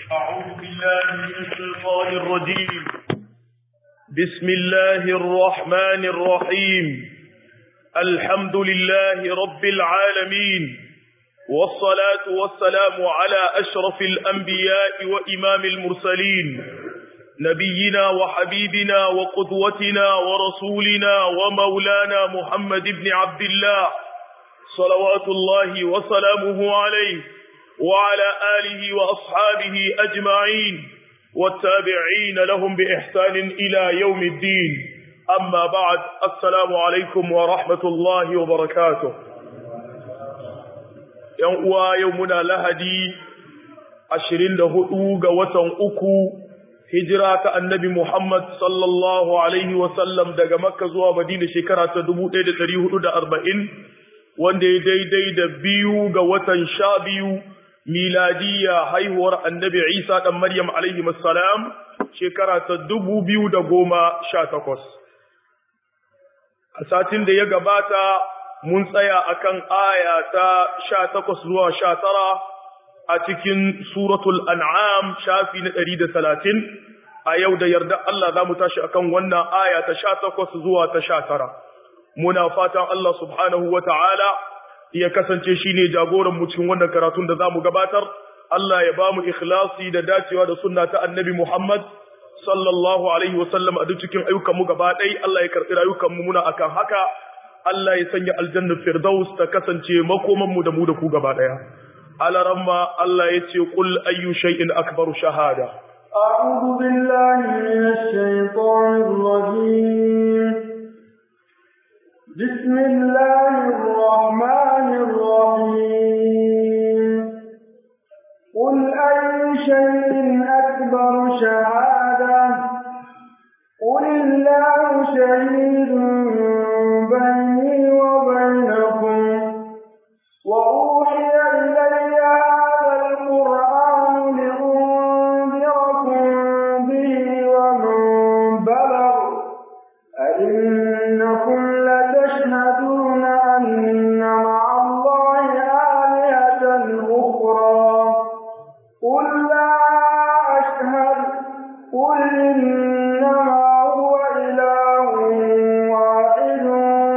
أعوذ بالله من الشيطان الرجيم بسم الله الرحمن الرحيم الحمد لله رب العالمين والصلاة والسلام على أشرف الأنبياء وإمام المرسلين نبينا وحبيبنا وقدوتنا ورسولنا ومولانا محمد بن عبد الله صلوات الله وسلامه عليه وعلى آله وأصحابه أجمعين والتابعين لهم بإحسان إلى يوم الدين أما بعد السلام عليكم ورحمة الله وبركاته يوم يومنا لهدي عشرين دهؤوغ وطن أكو hijira ta annabi Muhammad sallallahu Alaihi wasallam daga Makka zuwa Madina shekara ta 1440 wanda ya daidai da biyu ga watan sha biyu miladiya haihuwar annabi Isa ɗan Maryam Alaihi salam shekara ta 2018. A satin da ya gabata mun tsaya akan aya ta 18 zuwa 19 a cikin suratul an'am shafi na ɗari da talatin a yau da yarda Allah za mu tashi akan wannan aya ta sha takwas zuwa ta sha tara muna fatan Allah subhanahu wa ta'ala ya kasance shi ne jagoran mu cikin wannan karatun da za mu gabatar Allah ya ba mu ikhlasi da dacewa da sunna ta annabi Muhammad sallallahu alaihi wa sallam a duk cikin ayyukan mu gaba ɗaya Allah ya karɓi rayukan mu muna akan haka Allah ya sanya aljannar firdaus ta kasance makoman mu da mu da ku gaba ɗaya على رمى الله يتي قل أي شيء أكبر شهادة أعوذ بالله من الشيطان الرجيم بسم الله الرحمن الرحيم قل أي شيء أكبر شهادة قل الله شهيد بيني وبينكم وأوحي إلي هذا القرآن لأنذركم به ومن بلغ أئنكم لتشهدون أن مع الله آلهة أخرى قل لا أشهد قل إنما هو إله واحد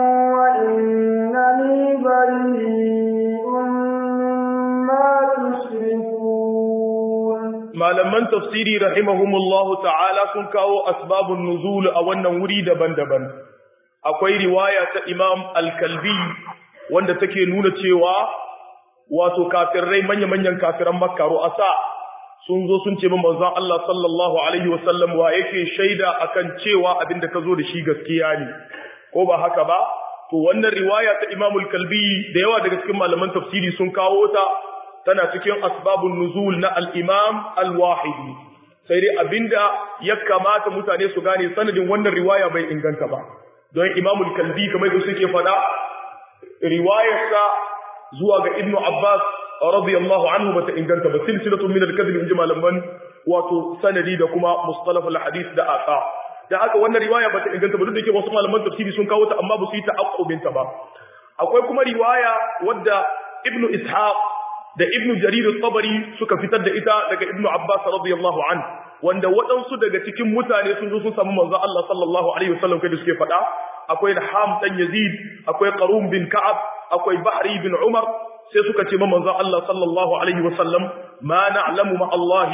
وإنني بريء malaman tafsiri rahimahumullahu ta'ala sun kawo asbabun nuzul a wannan wuri daban-daban akwai riwaya ta Imam Al-Kalbi wanda take nuna cewa wato kafirai manya-manyan kafiran Makka ru'asa sun zo sun ce manzon Allah sallallahu alaihi wasallam wa yake shaida akan cewa abinda ka zo da shi gaskiya ne ko ba haka ba to wannan riwaya ta Imam Al-Kalbi da yawa daga cikin malaman tafsiri sun kawo ta tana cikin asbabun nuzul na al-imam al-wahidi sai dai abinda ya kamata mutane su gane sanadin wannan riwaya bai inganta ba don imam al-kalbi kamar da suke fada riwayarsa zuwa ga ibnu abbas radiyallahu anhu bata inganta ba silsilatun min al-kadhib inji malaman wato sanadi da kuma mustalah al-hadith da asa da haka wannan riwaya bata inganta ba duk da yake wasu malaman tafsiri sun kawo ta amma ba su yi ta'aqqubin ta ba akwai kuma riwaya wadda ibnu ishaq da ibnu jarir al-tabari suka fitar da ita daga ibnu abbas radiyallahu an wanda waɗansu daga cikin mutane sun zo sun samu manzo Allah sallallahu alaihi wasallam kai da suke faɗa akwai Ham dan Yazid akwai Qarum bin Ka'ab akwai Bahri bin Umar sai suka ce manzo Allah sallallahu alaihi wasallam ma na'lamu ma Allah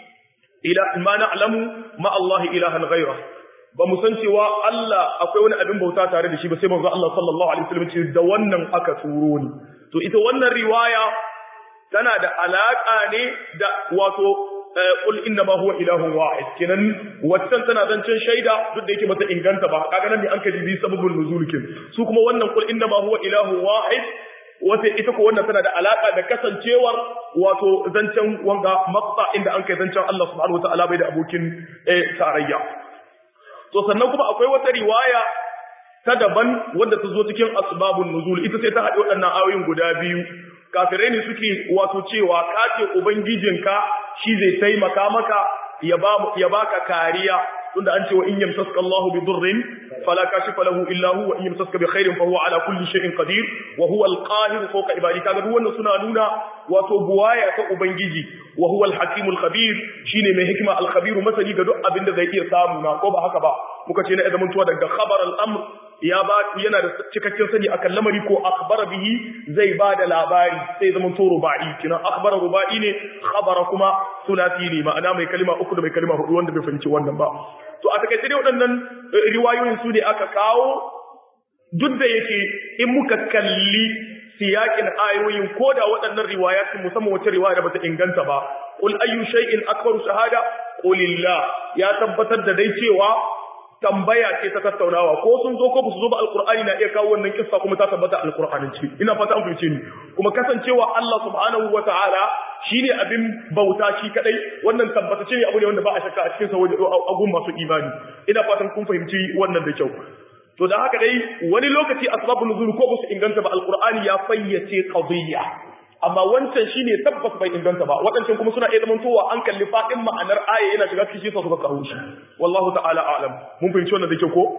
ila ma na'lamu ma Allah ilahan ghayra ba mu san cewa Allah akwai wani abin bauta tare da shi ba sai manzo Allah sallallahu alaihi wasallam ce da wannan aka turo ni to ita wannan riwaya tana da alaƙa ne da wato qul inna ma huwa ilahun wahid kenan waccan tana zancen shaida duk da yake bata inganta ba kaga nan ne an kaji sababul nuzul kin su kuma wannan qul inna ma huwa ilahun wahid wata ita ko wannan tana da alaƙa da kasancewar wato zancen wanga maqta inda an kai zancen Allah subhanahu wataala bai da abokin tarayya to sannan kuma akwai wata riwaya ta daban wadda ta zo cikin asbabun nuzul ita sai ta haɗe waɗannan ayoyin guda biyu kafirai ne suke wato cewa ka ce ubangijinka shi zai taimaka maka ya ba ya baka kariya tunda an ce wa in yamsaska Allahu bi durrin fala kashifa lahu illa hu wa in yamsaska bi khairin fa huwa ala kulli shay'in qadir wa huwa al-qahir fawqa ibadi kaga duk wannan suna nuna wato buwaya ta ubangiji wa huwa al-hakim al-khabir shine mai hikima al-khabir masani ga duk abin da zai iya samu na ko ba haka ba muka ce na idan tuwa daga khabar al-amr ya ba yana da cikakken sani akan lamari ko akhbara bihi zai ba da labari sai zaman to rubai kina akhbara rubai ne khabara kuma sulasi ne ma'ana mai kalima uku da mai kalima hudu wanda bai fahimci wannan ba to a takaice dai waɗannan riwayoyin su ne aka kawo duk da yake in muka kalli siyakin ayoyin ko da waɗannan riwayatin musamman wace riwaya da bata inganta ba qul ayyu shay'in akbaru shahada qulillah ya tabbatar da dai cewa tambaya ce ta tattaunawa ko sun zo ko su zo ba alqur'ani na iya kawo wannan kissa kuma ta tabbata alqur'anin ce ina fata an fahimce ni kuma kasancewa Allah subhanahu wataala shine abin bauta shi kadai wannan tabbatace ne abu ne wanda ba a shakka a cikin sa agun masu imani ina fatan kun fahimci wannan da kyau to da haka dai wani lokaci asbabun nuzul ko su inganta ba alqur'ani ya fayyace qadiyya amma wancan shine tabbas bai inganta ba wadancan kuma suna iya zamantowa an kalli fadin ma'anar aya yana shiga cikin sa suka kawo shi wallahu ta'ala a'lam mun fahimci wannan da kyau ko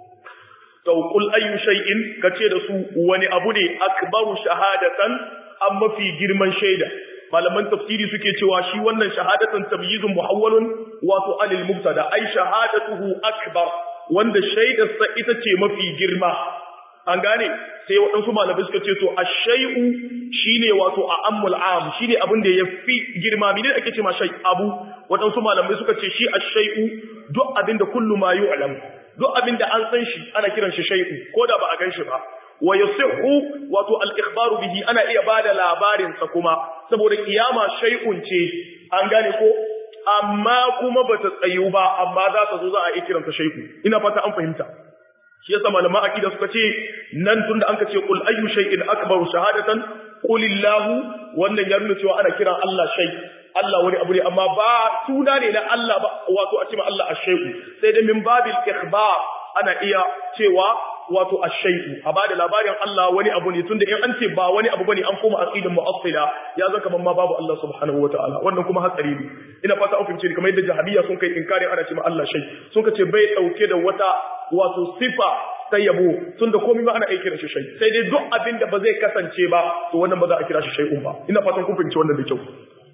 to qul ayyu shay'in kace da su wani abu ne akbaru shahadatan an mafi girman shaida malaman tafsiri suke cewa shi wannan shahadatan tamyizun muhawwalun wato anil mubtada ay shahadatuhu akbar wanda shaidarsa ita ce mafi girma an gane sai waɗansu malamai suka ce to ash-shay'u shine wato a ammul am shine abin da yafi girma mene ake ce ma shay abu waɗansu malamai suka ce shi ash-shay'u duk abin da kullu ma yu'lam duk abin da an san shi ana kiran shi shay'u ko da ba a gan shi ba wa yasihu wato al-ikhbaru bihi ana iya bada labarin sa kuma saboda kiyama shay'un ce an gane ko amma kuma bata tsayu ba amma za ta zo za a yi kiranta shay'u ina fata an fahimta shi yasa malama aqida suka ce nan tunda an ka ce qul ayyu shay'in akbaru shahadatan qulillahu wannan ya nuna cewa ana kiran Allah shay Allah wani abu ne amma ba suna ne na Allah ba wato a ce ma Allah ash-shay'u sai da min babil ikhbar ana iya cewa wato ash-shay'u a bada labarin Allah wani abu ne tunda in an ce ba wani abu bane an koma aqidin mu'attila ya zaka man ma babu Allah subhanahu wataala wannan kuma hatsari ne ina fata an fahimce ni kamar yadda jahabiyya sun kai inkari ana ce ma Allah shay sun ka ce bai dauke da wata wato sifa ta yabo tunda komai ba ana iya kira shi shay sai dai duk abin da ba zai kasance ba to wannan ba za a kira shi shay'un ba ina fatan kun fahimci wannan da kyau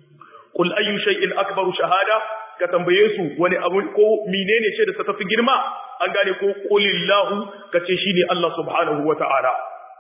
qul ayyu shay'in akbaru shahada ka tambaye su wani abu ko menene ce da ta tafi girma an gane ko qulillahu kace shine Allah subhanahu wataala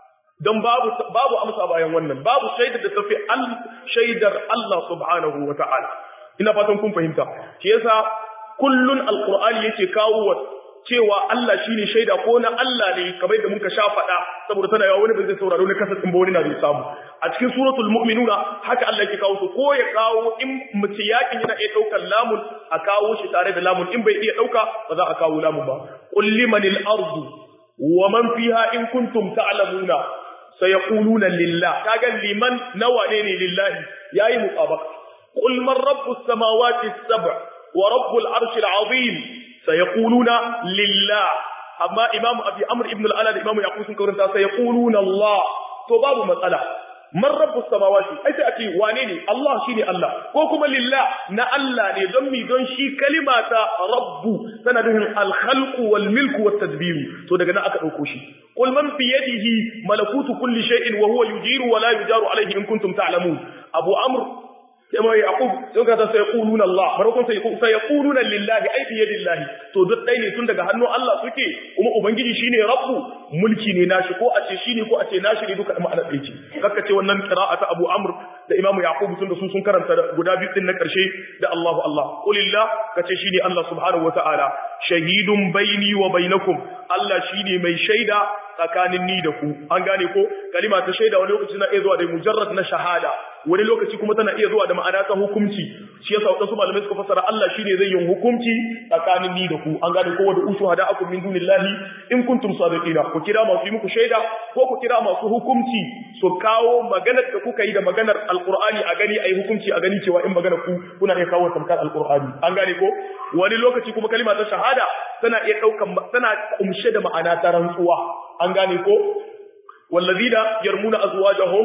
dan babu babu amsa bayan wannan babu shaidar da tafi al shaidar Allah subhanahu wataala ina fatan kun fahimta shi yasa kullun alqur'ani yake kawo cewa Allah shine shaida ko na Allah ne kamar da muka sha faɗa saboda tana yawa wani ba zai sauraro ne kasa din ba wani na zai samu a cikin suratul mu'minuna haka Allah yake kawo su ko ya kawo in mace yakin yana iya daukar lamun a kawo shi tare da lamun in bai iya dauka ba za a kawo lamun ba qul limanil ardu wa man fiha in kuntum ta'lamuna sayaquluna lillah kaga liman nawa ne ne lillahi yayi muqabaka qul man rabbus samawati as-sab' wa rabbul arshil azim sayaquluna lillah amma imam abi amr ibn al-ala da imam yaqub sun karanta sayaquluna allah to babu matsala man rabbus samawati ai sai ake wane ne allah shine allah ko kuma lillah na allah ne don mi don shi kalima ta rabbu tana nufin al-khalqu wal milku wat tadbir to daga nan aka dauko shi qul man fi yadihi malakutu kulli shay'in wa huwa yujiru wa la yujaru alayhi in kuntum ta'lamun abu amr sai mai yaqub sun ka sai yaquluna Allah barakon sai sai yaquluna lillahi ay bi yadillahi to duk dai ne tun daga hannun Allah suke kuma ubangiji shine rabbu mulki ne nashi ko a ce shine ko a ce nashi ne duka ma'ana ɗaya ce kakka ce wannan qira'ata Abu Amr da Imam Yaqub tun da su sun karanta guda biyu din na karshe da Allahu Allah qulillah kace shine Allah subhanahu wataala shahidun baini wa bainakum Allah shine mai shaida tsakanin ni da ku an gane ko kalima ta shaida wani lokaci na iya zuwa da mujarrad na shahada wani lokaci kuma tana iya zuwa da ma'ana ta hukunci shi yasa wadansu malamai suka fassara Allah shine zai yin hukunci tsakanin ni da ku an gane ko wanda ushu hada akum min dunillahi in kuntum sadiqina ku kira masu yi muku shaida ko ku kira masu hukunci su kawo maganar da kuka yi da maganar alqur'ani a gani ayi hukunci a gani cewa in maganar ku kuna iya kawo tamkar alqur'ani an gane ko wani lokaci kuma kalima ta shahada tana iya daukan tana kumshe da ma'ana ta rantsuwa an gane ko wallazina yarmuna azwajahum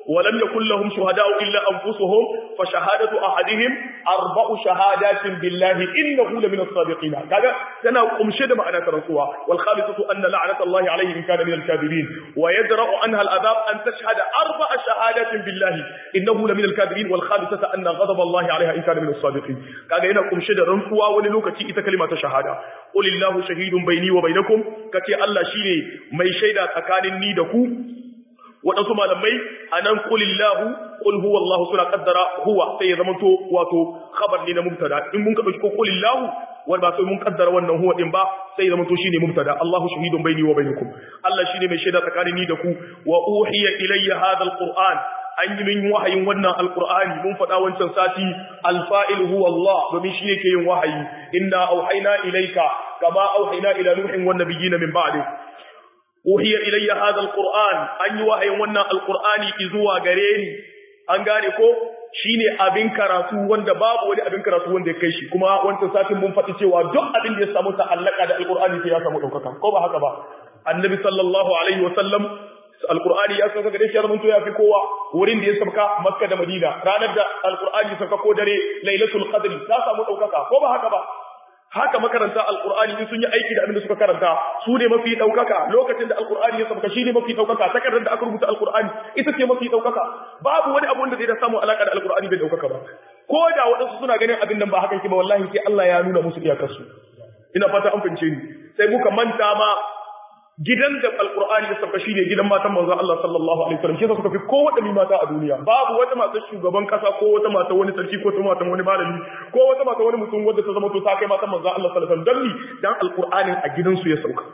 ولم يكن لهم شهداء إلا أنفسهم فشهادة أحدهم أربع شهادات بالله إنه لمن الصادقين كذا سنة قمشد معنا ترسوا والخامسة أن لعنة الله عليه إن كان من الكاذبين ويدرأ عنها العذاب أن تشهد أربع شهادات بالله إنه لمن الكاذبين والخامسة أن غضب الله عليها إن كان من الصادقين كذا هنا قمشد رنسوا وللوكة إذا كلمة شهادة قل الله شهيد بيني وبينكم كتي الله شيني مي شيدا تكان نيدكو waɗansu malamai a nan kulillahu kul huwa Allah suna kaddara huwa sai ya zama to wato khabar ne na mubtada in mun ka dauki ko kulillahu wal ba sai mun kaddara wannan huwa din ba sai ya zama to shine mubtada Allahu shahidun baini wa bainakum Allah shine mai shaida tsakanin ni da ku wa uhiya ilayya hadha alquran an yi min wahayin wannan alqur'ani mun faɗa wancan sati alfa'il huwa Allah domin shi yake yin wahayi inna auhayna ilayka kama auhayna ila nuhin wan nabiyina min ba'di uhiya ilayya hadha alquran an yi wahayin wannan alqurani zuwa gare ni an gane ko shine abin karatu wanda babu wani abin karatu wanda ya kai shi kuma wancan satin mun faɗi cewa duk abin da ya samu ta'allaka da alqurani sai ya samu daukaka ko ba haka ba annabi sallallahu alaihi wa sallam alqur'ani ya sauka gare shi ya zamanto ya fi kowa wurin da ya sauka makka da madina ranar da alqur'ani ya sauka ko dare lailatul qadr ta samu daukaka ko ba haka ba haka makaranta alqur'ani in sun yi aiki da abin da suka karanta su ne mafi daukaka lokacin da alqur'ani ya sauka shi ne mafi daukaka takardar da aka rubuta alqur'ani ita ce mafi daukaka babu wani abu wanda zai da samu alaka da alqur'ani bai daukaka ba ko da wadansu suna ganin abin nan ba hakan ki ba wallahi sai Allah ya nuna musu iyakarsu ina fata an fahimce ni sai muka manta ma gidan da alkur'ani ya sauka shine gidan matan manzo Allah sallallahu alaihi wasallam shi suka fi kowace mata a duniya babu wata mata shugaban kasa ko wata mata wani sarki ko wata mata wani malami ko wata mata wani mutum wanda ta zama to ta kai matan manzo Allah sallallahu alaihi wasallam dan dan alkur'anin a gidan su ya sauka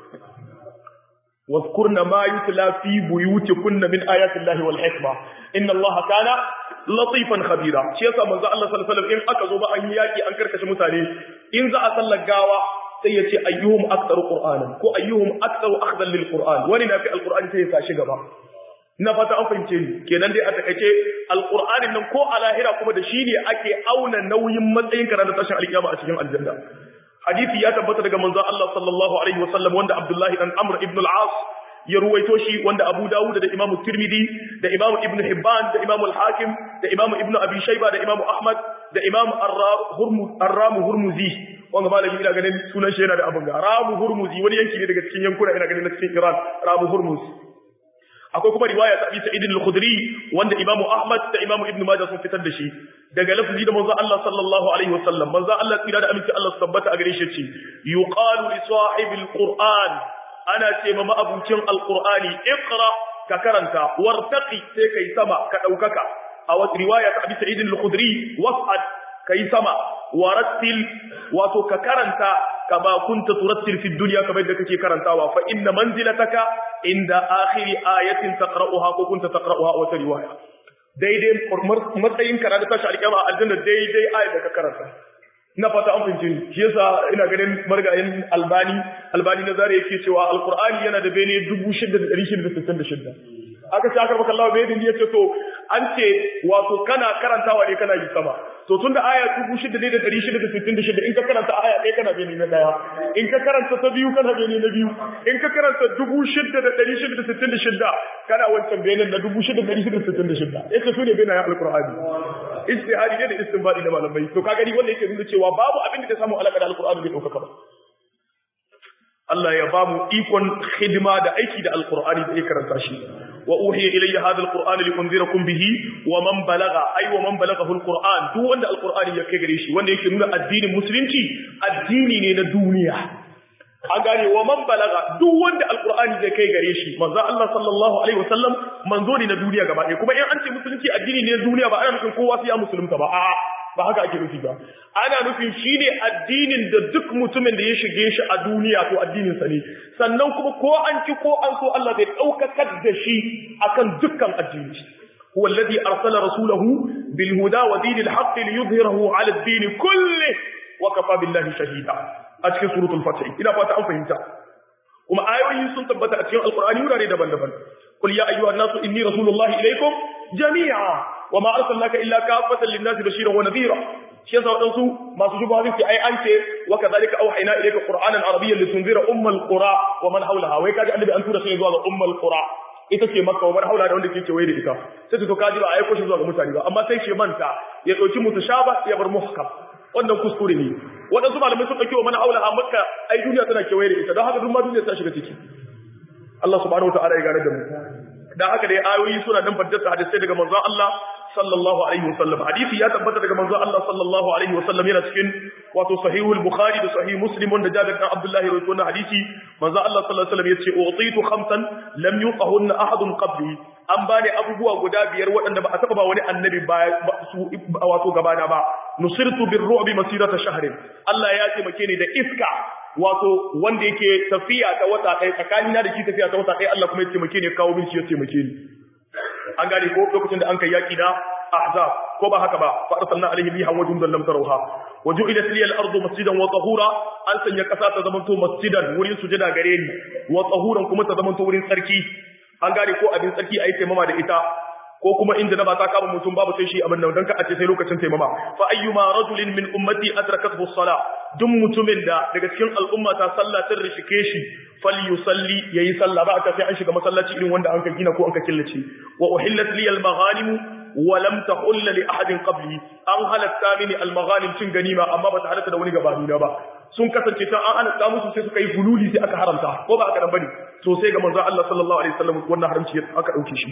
واذكرن ما يتلى في بيوتكن من آيات الله والحكمة إن الله كان لطيفا خبيرا شيء يسا منزع الله صلى الله عليه وسلم إن أكذب أن ياكي أنكر كشمتاني إن ذا أصلى قاوة sai ya ce ayyuhum aktsaru qur'anan ko ayyuhum aktsaru akhdan lil qur'an wani na fi alqur'ani sai ya tashi gaba na fata an fahimce ni kenan dai a takaice alqur'anin nan ko a lahira kuma da shi ne ake auna nauyin matsayin ka da tashin alkiyama a cikin aljanna hadisi ya tabbata daga manzo Allah sallallahu alaihi wasallam wanda Abdullahi dan Amr ibn al-As ya ruwaito shi wanda Abu Dawud da Imam Tirmidhi da Imam Ibn Hibban da Imam al-Hakim da Imam Ibn Abi Shayba da Imam Ahmad da Imam Ar-Ramu Hurmuzi wanda malami ina ganin sunan shi yana da abin ga Ramu Hurmuzi wani yanki ne daga cikin yankuna ina ganin na cikin Iran Ramu Hurmuz akwai kuma riwaya ta Abi Sa'id al-Khudri wanda Imam Ahmad da Imam Ibn Majah sun fitar da shi daga lafzi da manzo Allah sallallahu alaihi wasallam manzo Allah tsira da aminci Allah tabbata a gare shi ce yuqalu li sahibil Qur'an ana ce ma ma'abucin alqur'ani iqra ka karanta wartaqi sai kai sama ka daukaka a wata riwaya ta Abi Sa'id al-Khudri was'ad kai sama warattil wato ka karanta kama kunta turattil fi dunya kamar da kake karantawa fa inna manzilataka inda akhiri ayatin taqra'uha ko kunta taqra'uha a wata riwaya daidai matsayin karatu tashi alƙiyama aljanna daidai ayat da ka karanta na fata an fahimci ni shi yasa ina ganin margayin albani albani na zare yake cewa alqur'ani yana da bene 6666 aka ce aka baka Allah bai din yace to an ce wato kana karantawa ne kana yi sama to tunda aya 6666 in ka karanta aya ɗaya kana bene na daya in ka karanta ta biyu kana bene na biyu in ka karanta 6666 kana wancan bene na 6666 yace su ne bene alqur'ani ijtihadi ne da istinbadi da malamai to ka gani wanda yake nuna cewa babu abin da ta samu alaka da alqur'ani bai dauka ba Allah ya ba mu ikon hidima da aiki da alqur'ani da ya karanta shi wa uhiya ilayya hadha alqur'an li unzirakum bihi wa man balagha ay wa man balaghahu alqur'an duk wanda alqur'ani ya kai gare shi wanda yake nuna addinin musulunci addini ne na duniya an gane wa man balaga duk wanda alqur'ani zai kai gare shi manzo Allah sallallahu alaihi wasallam manzo ne na duniya gaba ɗaya kuma in an ce musulunci addini ne na duniya ba ana nufin kowa sai ya musulunta ba a'a ba haka ake nufi ba ana nufin shine addinin da duk mutumin da ya shige shi a duniya to addinin sa ne sannan kuma ko an ci ko an so Allah zai daukakar da shi akan dukkan addini huwa alladhi arsala rasulahu bil huda wa dinil haqq liyudhhirahu ala ad-din kulli wa kafa billahi shahida a cikin suratul fatih ina fata an fahimta kuma ayoyi sun tabbata a cikin alqur'ani wurare daban-daban qul ya ayyuhan nasu inni rasulullahi ilaykum jami'a wa ma arsalnaka illa kafatan lin-nasi bashiran wa nadhira shi yasa wadansu masu shubuha suke ai an ce wa kadhalika auhayna ilayka qur'anan arabiyyan litunzira ummal qura wa man hawlaha wai kaji annabi an tura shi zuwa ga ummal qura ita ce makka wa haula da wanda ke kewaye da ita sai to kaji ba a aiko shi zuwa ga mutane ba amma sai shi manta ya dauki mutashaba ya bar muhkam wannan kuskure ne waɗansu malamai sun ɗauki wa mana haula a makka ai duniya tana kewaye da ita don haka duk ma duniya ta shiga ciki Allah subhanahu wa ta'ala ya gane da mu dan haka dai ayoyi suna nan faddasa hadisai daga manzon Allah sallallahu alaihi wasallam hadisi ya tabbata daga manzon Allah sallallahu alaihi wasallam yana cikin wato sahihul bukhari da sahih muslim wanda Jabir bin Abdullah rawaito wannan hadisi manzon Allah sallallahu alaihi wasallam yace utitu khamsan lam yuqahunna ahadun qabli an bani abubuwa guda biyar waɗanda ba a taba ba wani annabi ba su wato gabana ba nusirtu birru'bi masirata shahrin Allah ya taimake ni da iska wato wanda yake tafiya ta wata ɗaya tsakanina da shi tafiya ta wata ɗaya Allah kuma ya taimake ni kawo bin shi ya taimake ni an gane ko lokacin da an kai yaki da ahzab ko ba haka ba fa arsalna alaihim rihan wa jundan lam tarawha wa ju'ilat liyal ardu masjidan wa tahura an sanya kasa ta zamanto masjidan wurin sujada gare ni wa tahuran kuma ta zamanto wurin tsarki an gane ko abin tsarki ayi taimama da ita ko kuma inda na ba ta kama mutum babu sai shi abin nan dan ka a ce sai lokacin taimama fa ayyuma rajulin min ummati adrakathu as-salah duk mutumin da daga cikin al'umma ta sallah ta rishike shi falyusalli yayi sallah ba ta sai an shiga masallaci irin wanda an ka gina ko an ka killace wa uhillat li al-maghanim wa lam tahull li ahadin qabli an halatta mini al-maghanim cin ganima amma ba ta halatta da wani gabani na ba sun kasance ta an halatta musu sai suka yi hululi sai aka haramta ko ba aka dan bane to sai ga manzo Allah sallallahu alaihi wasallam wannan haramci aka dauke shi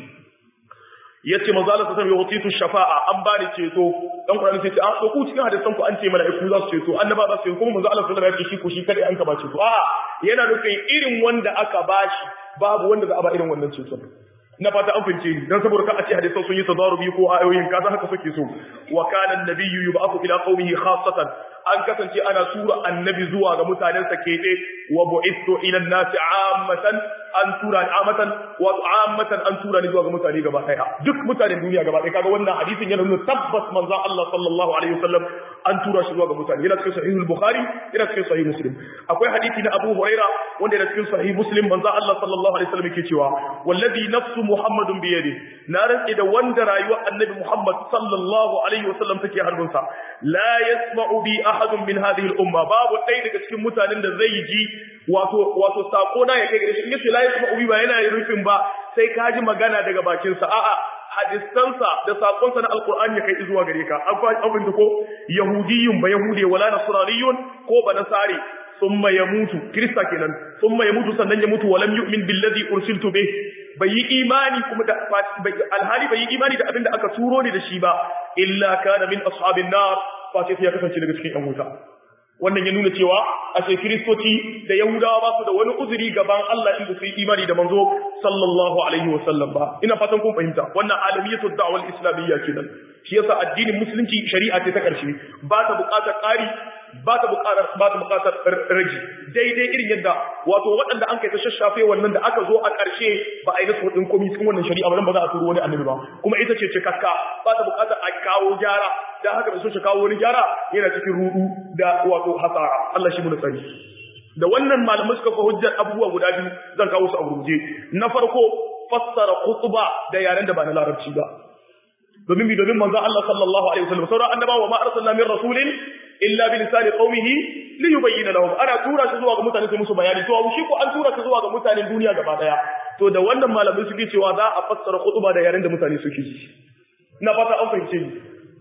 yace manzo Allah sallallahu alaihi wasallam shafa'a an bani ceto dan Qur'ani sai ce a to ku cikin hadisan ku an ce mala'iku za su ceto annaba za su ceto kuma manzo Allah sallallahu alaihi wasallam ya ce shi ko shi kada an ka ba ceto a yana nufin irin wanda aka bashi babu wanda za a ba irin wannan ceton na fata an fince ni dan saboda ka a ce hadisan sun yi tazarubi ko ayoyin kaza haka suke so wa kana an-nabiyyu yub'athu ila qaumihi khassatan an kasance ana tura annabi zuwa ga mutanen sa kebe wa bu'ithu ila an-nasi 'ammatan an tura ni amatan wa ammatan an tura ni zuwa ga mutane gaba daya duk mutanen duniya gaba daya kaga wannan hadisin yana nuna tabbas manzon Allah sallallahu alaihi wasallam an tura shi zuwa ga mutane yana cikin sahih al-bukhari yana cikin sahih muslim akwai hadisi na Abu Huraira wanda yana cikin sahih muslim manzon Allah sallallahu alaihi wasallam yake cewa wallazi nafsu muhammadun bi yadi na rantsi da wanda rayuwar annabi muhammad sallallahu alaihi wasallam take hannunsa la yasma'u bi ahadun min hadhihi al-umma babu ɗaya daga cikin mutanen da zai ji wato wato sako na ya kai gare shi in yace la yasma'u bi ba yana rufin ba sai ka ji magana daga bakin sa a'a hadisansa da sakonsa na alqur'ani ya kai zuwa gare ka an abin da ko yahudiyyun ba yahude wala nasraniyun ko ba nasari thumma yamutu krista kenan thumma yamutu sannan ya mutu walam yu'min billadhi ursiltu bih bai yi imani kuma da alhali bai yi imani da abin da aka turo ni da shi ba illa kana min ashabin nar fa sai ya kasance daga cikin yan wuta wannan ya nuna cewa a ce kiristoci da yahudawa ba su da wani uzuri gaban Allah inda su yi imani da manzo sallallahu alaihi wa sallam ba ina fatan kun fahimta wannan alamiyatu da'wal islamiyya kenan shi yasa addinin musulunci shari'a ce ta karshe ba ta buƙatar ƙari ba ta buƙatar ba ta buƙatar rage daidai irin yadda wato waɗanda an kai ta shashafe wannan da aka zo a ƙarshe ba a yi nasu hudin komai cikin wannan shari'a ba ba za a turo wani annabi ba kuma ita ce cikakka ba ta buƙatar a kawo gyara da haka da so shi kawo wani gyara yana cikin rudu da wato hasara Allah shi mu tsari da wannan malamai suka fa hujjar abubuwa guda biyu zan kawo su a gurguje na farko fassara khutba da yaren da ba na larabci ba domin bi domin manzo Allah sallallahu alaihi wasallam sauran annabawa ma arsalna min rasulin illa bi lisani qaumihi li yubayyana lahum ana tura shi zuwa ga mutane su musu bayani to shi ko an tura shi zuwa ga mutanen duniya gaba daya to da wannan malamai suke cewa za a fassara khutba da yaren da mutane suke ji ina fata an fahimce ni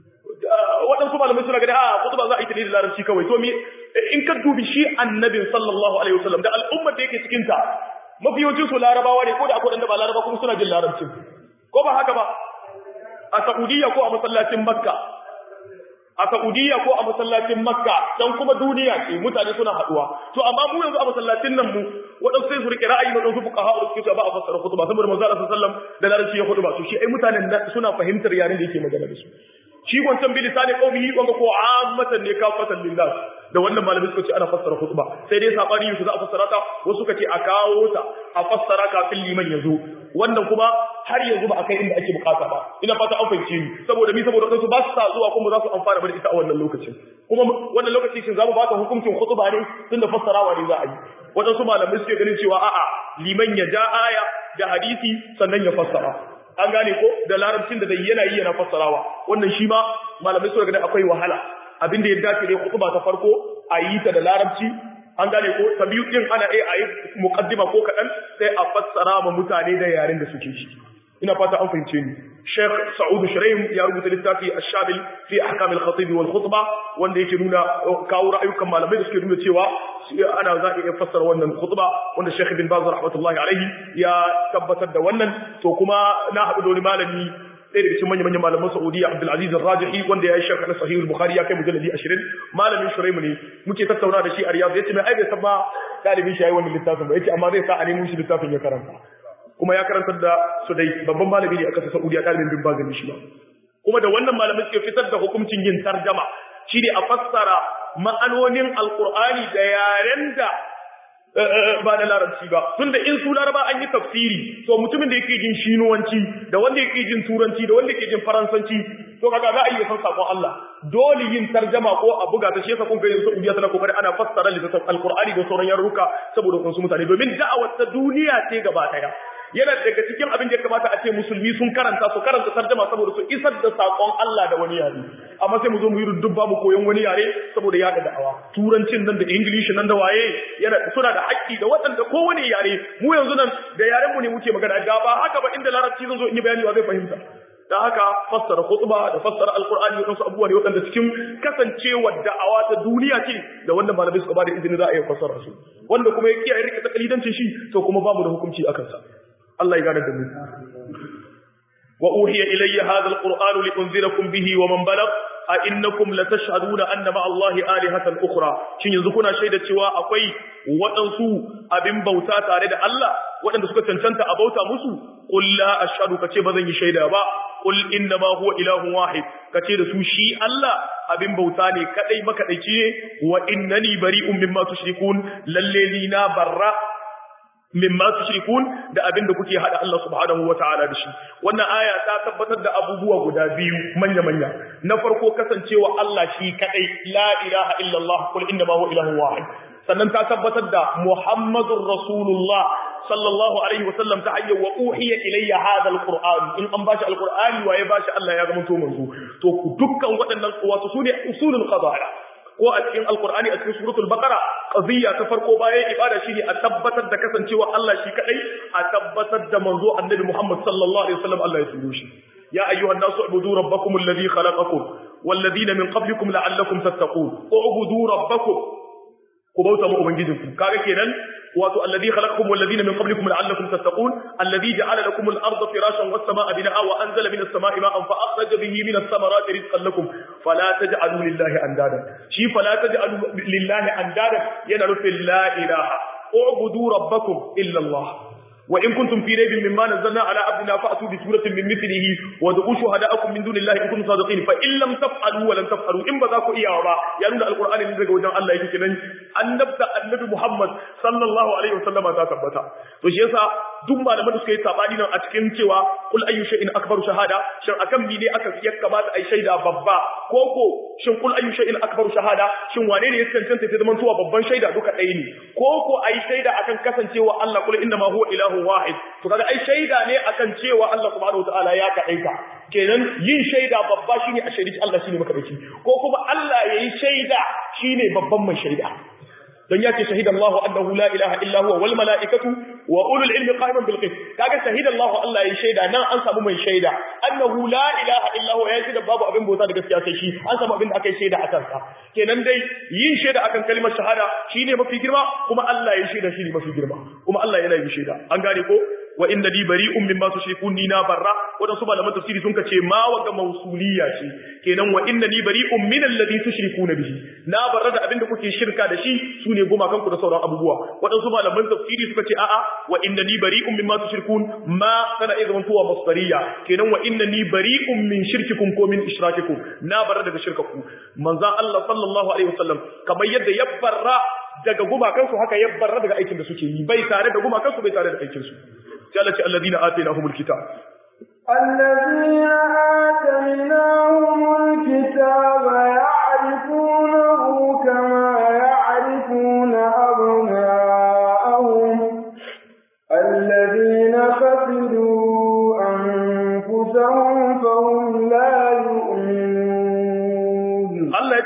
waɗansu malamai suna gani a khutba za a yi ta ne da larabci kawai to me in ka dubi shi annabin sallallahu alaihi wasallam da al'ummar da yake cikin ta mafi yawancin su larabawa ne ko da akwai wanda ba laraba kuma suna jin larabcin ko ba haka ba a Saudiya ko a masallacin Makka a Saudiya ko a masallacin Makka dan kuma duniya ce mutane suna haduwa to amma mu yanzu a masallacin nan mu wadansu sai su rike ra'ayi na wadansu fuqaha da suke ba a fassara khutba saboda manzo Allah sallallahu alaihi wasallam da larabci ya khutba to shi ai mutanen suna fahimtar yaren da yake magana da su shi wancan bi lisani qawmihi wanga ko ammatan ne kafatan lillah da wannan malami suka ce ana fassara khutba sai dai sabani yusuf za a fassara ta wasu suka ce a kawo ta a fassara kafin liman ya zo wannan kuma har yanzu ba a kai inda ake bukata ba ina fata an fahimce ni saboda mi saboda su ba su sa zuwa kuma za su amfana da ita a wannan lokacin kuma wannan lokaci shin za mu baka hukuncin khutba ne tunda fassarawa ne za a yi wadansu malamai suke ganin cewa a'a liman ya ja aya da hadisi sannan ya fassara an gane ko da larabcin da zai yana yi yana fassarawa wannan shi ma malamai suka gani akwai wahala abinda ya dace ne khutba ta farko a yi ta da larabci an gane ko ta biyu din ana iya a yi muqaddima ko kaɗan sai a fassara ma mutane da yaren da suke shi ina fata an fahimce ni Sheikh Sa'ud Shuraim ya rubuta littafi Ash-Shabil fi Ahkam al-Khatib wal Khutba wanda yake nuna kawo ra'ayukan malamai da suke nuna cewa ana za iya fassara wannan khutba wanda Sheikh Ibn Baz rahmatullahi alaihi ya tabbatar da wannan to kuma na haɗu da wani malami ɗaya daga cikin manyan manyan malaman Saudiya Abdul Aziz Ar-Rajihi wanda ya yi sharh na Sahih al-Bukhari ya kai mujalladi 20 malamin Shuraim ne muke tattauna da shi a Riyadh yace mai ai bai san ba dalibin shi yayi wannan littafin ba yace amma zai sa a nemo shi littafin ya karanta kuma ya karantar da su dai babban malami ne a kasar Saudiya dalibin bin bazin shi ba kuma da wannan malamai suke fitar da hukuncin yin tarjama shine a fassara ma'anonin alqur'ani da yaren da ba da larabci ba tunda in su laraba an yi tafsiri to mutumin da yake jin shinuwanci da wanda yake jin turanci da wanda yake jin faransanci to kaga za a iya san sakon Allah dole yin tarjama ko a buga ta shi yasa kun ga yanzu Saudiya tana kokari ana fassara littafin alqur'ani da sauran yarurruka saboda wasu mutane domin da'awar ta duniya ce gaba daya yana daga cikin abin da ya kamata a ce musulmi sun karanta su karanta tarjama saboda su isar da sakon Allah da wani yare amma sai mu zo mu yi dubba mu koyon wani yare saboda ya da da'awa turancin nan da english nan da waye yana suna da haƙƙi da waɗanda kowane yare mu yanzu nan da yaren mu ne muke magana ga ba haka ba inda larabci zan zo in yi bayani wa zai fahimta da haka fassara khutba da fassara alqur'ani da wasu abubuwa ne waɗanda cikin kasancewar da'awa ta duniya ce da wanda malamai suka ba da izini za a iya fassara su wanda kuma ya kiyaye rike takalidancin shi to kuma babu da hukunci akan sa Allah ya gane da mu wa uhiya ilayya hadha alquran li unzirakum bihi wa man balagh a innakum latashhaduna anna ma'a Allahi alihatan ukhra shin yanzu kuna shaida cewa akwai waɗansu abin bauta tare da Allah waɗanda suka cancanta a bauta musu qul la ashhadu kace bazan yi shaida ba qul inna ma huwa ilahun wahid kace da su shi Allah abin bauta ne kadai makadaici ne wa innani bari'un mimma tushrikun lalle ni na barra mimma tushrikun da abin da kuke hada Allah subhanahu wataala da shi wannan aya ta tabbatar da abubuwa guda biyu manya manya na farko kasancewa Allah shi kadai la ilaha illallah kul inna ma huwa ilahun wahid sannan ta tabbatar da muhammadur rasulullah sallallahu alaihi wasallam ta hanyar wa uhiya ilayya hadha alquran in an bashi alqur'ani waye bashi Allah ya zama to manzo to dukkan waɗannan wato sune usulul qada'a ko a cikin alkur'ani a cikin suratul baqara qadiyya ta farko bayan ibada shine a tabbatar da kasancewa Allah shi kadai a tabbatar da manzo annabi Muhammad sallallahu alaihi wasallam Allah ya turo shi ya ayyuhan nasu ubudu rabbakum alladhi khalaqakum walladhina min qablikum la'allakum tattaqun ubudu rabbakum ku bauta ma ubangijinku kaga kenan wato alladhi khalaqakum walladhina min qablikum la'allakum tattaqun alladhi ja'ala lakum al-ardha firashan was-samaa'a binaa'a wa anzala minas samaa'i ma'an fa akhraja bihi minas samarati rizqan lakum fala taj'alu lillahi andada shi fala taj'alu lillahi andada yana nufin la ilaha u'budu rabbakum illa Allah wa in kuntum fi raybin mimma nazzalna ala abdina fa'tu bi suratin min mithlihi wa du'u shuhada'akum min dunillahi in kuntum sadiqin fa in lam taf'alu wa lam taf'alu in ba za ku iya ba ya nuna alqur'ani ne daga wajen Allah yake kenan annabta annabi Muhammad sallallahu alaihi wasallama ta tabbata to shi yasa duk malaman da suka yi sabani nan a cikin cewa kul ayyu shay'in akbaru shahada shin akan bi ne aka ya kamata ai shaida babba ko ko shin kul ayyu shay'in akbaru shahada shin wane ne ya cancanta ta zaman tuwa babban shaida duka ɗaya ne ko ko ai shaida akan kasancewa Allah kul inna ma huwa ilahu wahid to kaga ai shaida ne akan cewa Allah subhanahu wataala ya kaɗaita kenan yin shaida babba shine a shaidi Allah shine makadaici ko kuma Allah yayi shaida shine babban mai shaida dan ya ce shahida Allah annahu la ilaha illa huwa wal malaikatu wa ulul ilmi qa'iman bil qist kaga shahida Allah Allah ya shaida nan an samu mai shaida annahu la ilaha illa huwa ya shaida babu abin bauta da gaskiya sai shi an samu abin da aka yi shaida akan sa kenan dai yin shaida akan kalmar shahada shine mafi girma kuma Allah ya shaida shine mafi girma kuma Allah yana yin shaida an gane ko wa inna li bari'un mimma tushrikun ni na barra wadansu malaman tafsiri sun kace ma wa ga mausuliya ce kenan wa inna li bari'un min alladhi tushrikuna bihi na barra da abinda kuke shirka da shi sune goma kanku da sauran abubuwa wadansu malaman tafsiri suka ce a'a wa inna li bari'un mimma tushrikun ma kana idan tuwa masdariya kenan wa inna li bari'un min shirkikum ko min ishrakikum na barra daga shirkaku manzo Allah sallallahu alaihi wasallam kamar yadda ya barra daga gumakansu haka ya barra daga aikin da suke yi bai tare da gumakansu bai tare da aikin su قالت الذين آتيناهم الكتاب الذين آتيناهم الكتاب يعرفونه كما يعرفون أبناءهم الذين خسروا أنفسهم فهم لا يؤمنون الله يتي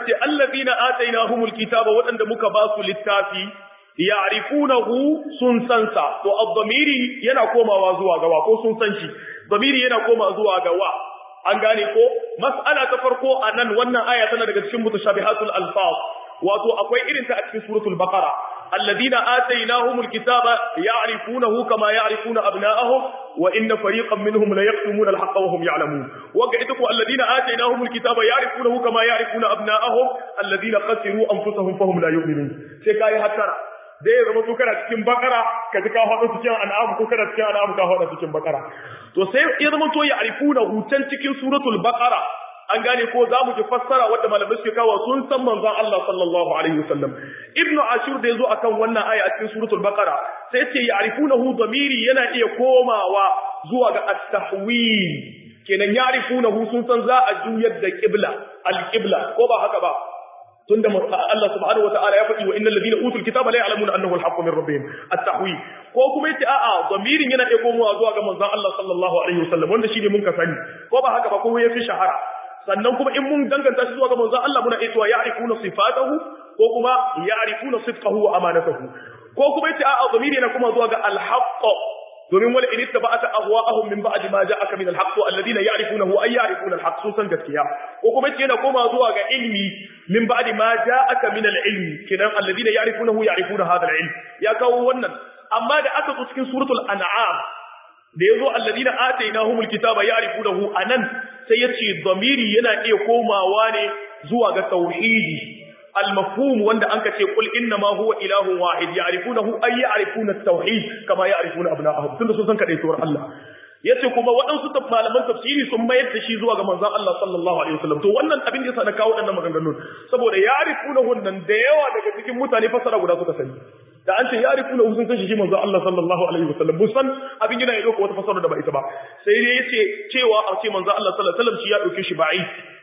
alladhina atainahumul kitaba waɗanda muka ba su littafi ya'rifunahu sun sansa to ad-damiri yana komawa zuwa ga wa ko sun san shi damiri yana komawa zuwa ga wa an gane ko mas'ala ta farko anan wannan aya tana daga cikin mutashabihatul alfaz wato akwai irin ta a cikin suratul baqara alladhina atainahumul kitaba ya'rifunahu kama ya'rifuna abna'ahum wa inna fariqan minhum la yaqtumuna al-haqqa wa hum ya'lamun waga ita ko alladhina atainahumul kitaba ya'rifunahu kama ya'rifuna abna'ahum alladhina khasiru anfusahum fahum la yu'minun sai kai hatara da ya zama to kana cikin bakara ka ji ka faɗo cikin an'am ko kana cikin an'am ka faɗo cikin bakara to sai ya zama to ya arifuna hutan cikin suratul baqara an gane ko za mu ji fassara wanda malamai suke kawo sun san manzon Allah sallallahu alaihi wasallam ibnu ashur da yazo akan wannan aya a cikin suratul baqara sai ce ya arifunahu damiri yana iya komawa zuwa ga at-tahwil kenan ya arifunahu sun san za a juyar da qibla al-qibla ko ba haka ba tunda Allah subhanahu wataala ya faɗi wa innal ladina utul kitaba la ya'lamuna annahu al-haqqu min rabbihim at-tahwi ko kuma yace a'a zamirin yana iya komawa zuwa ga manzon Allah sallallahu alaihi wasallam wanda shine mun ka sani ko ba haka ba kuma yafi shahara sannan kuma in mun danganta shi zuwa ga manzon Allah muna iya ya'rifuna sifatahu ko kuma ya'rifuna sidqahu wa amanatahu ko kuma yace a'a zamiri yana kuma zuwa ga al-haqq domin wala in ittaba'ata ahwa'ahum min ba'di ma ja'aka min al-haqq alladhina ya'rifunahu ay ya'rifuna al-haqq sun san gaskiya ko kuma yace yana koma zuwa ga ilmi min ba'di ma ja'aka min al-ilmi kidan alladhina ya'rifunahu ya'rifuna hadha al-ilm ya kawo wannan amma da aka zo cikin suratul an'am da yazo alladhina atainahumul kitaba ya'rifunahu anan sai yace dhamiri yana iya komawa ne zuwa ga tauhidi المفهوم wanda anka ce kul inna ma huwa ilahun wahid ya'rifunahu ay ya'rifuna at-tauhid kama ya'rifuna abna'ahum tunda sun san kadai tawar Allah yace kuma waɗansu malaman tafsiri sun mayar da shi zuwa ga manzon Allah sallallahu alaihi wasallam to wannan abin da yasa na kawo waɗannan maganganun saboda ya'rifunahu nan da yawa daga cikin mutane fasara guda suka sani da an ce ya'rifunahu sun san shi manzon Allah sallallahu alaihi wasallam musan abin yana ya dauka wata fasara da ba ita ba sai dai yace cewa a ce manzon Allah sallallahu alaihi wasallam shi ya dauke shi ba'i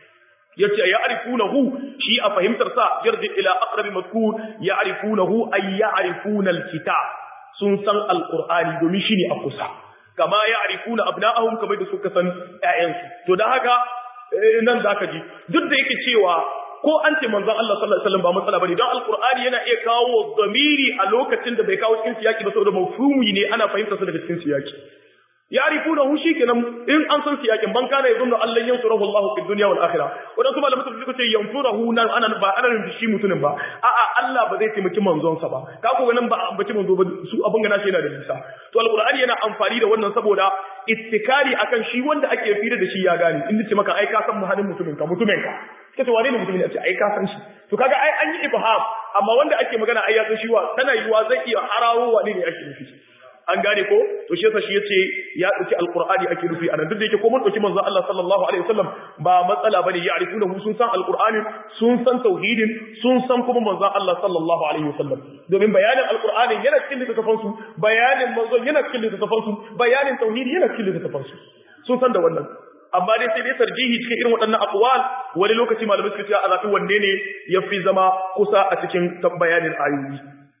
yace ya'rifunahu shi a fahimtar sa yarji ila aqrabi madkur ya'rifunahu ay ya'rifuna alkitab sun san alqur'ani domin shine a kusa kama ya'rifuna abna'ahum kamar da suka san ƴaƴansu to dan haka nan zaka ji duk da yake cewa ko an ce manzon Allah sallallahu alaihi wasallam ba matsala bane don alqur'ani yana iya kawo zamiri a lokacin da bai kawo cikin siyaki ba saboda mafhumi ne ana fahimtar sa daga cikin siyaki ya'rifunahu shikenan in an san siyakin ban kana yazunnu Allah yansurahu Allah fi dunya wal akhirah wadansu malaman tafsir suka ce yansurahu nan ana ba ana nufin shi mutumin ba a'a Allah ba zai taimaki manzon sa ba ka ko nan ba ambaci manzo ba su abin gana shi yana da nisa to alqur'ani yana amfani da wannan saboda ittikari akan shi wanda ake fira da shi ya gane in ce maka ai ka san muhalin mutumin ka mutumin ka kace wane ne mutumin ya ce ai ka san shi to kaga ai an yi ibham amma wanda ake magana ai ya san shi wa tana yiwa zai iya harawo wane ne ake nufi an gane ko to shi yasa shi yace ya dauki alqur'ani ake nufi anan duk da yake ko mun dauki manzo Allah sallallahu alaihi wasallam ba matsala bane ya arifuna sun san alqur'ani sun san tauhidin sun san kuma manzo Allah sallallahu alaihi wasallam domin bayanin alqur'ani yana cikin littafin su bayanin manzo yana cikin littafin su bayanin tauhidi yana cikin littafin su sun san da wannan amma dai sai dai tarjihi cikin irin waɗannan aqwal wani lokaci malamai suka ce a zaɓi wanne ne yafi zama kusa a cikin bayanin ayoyi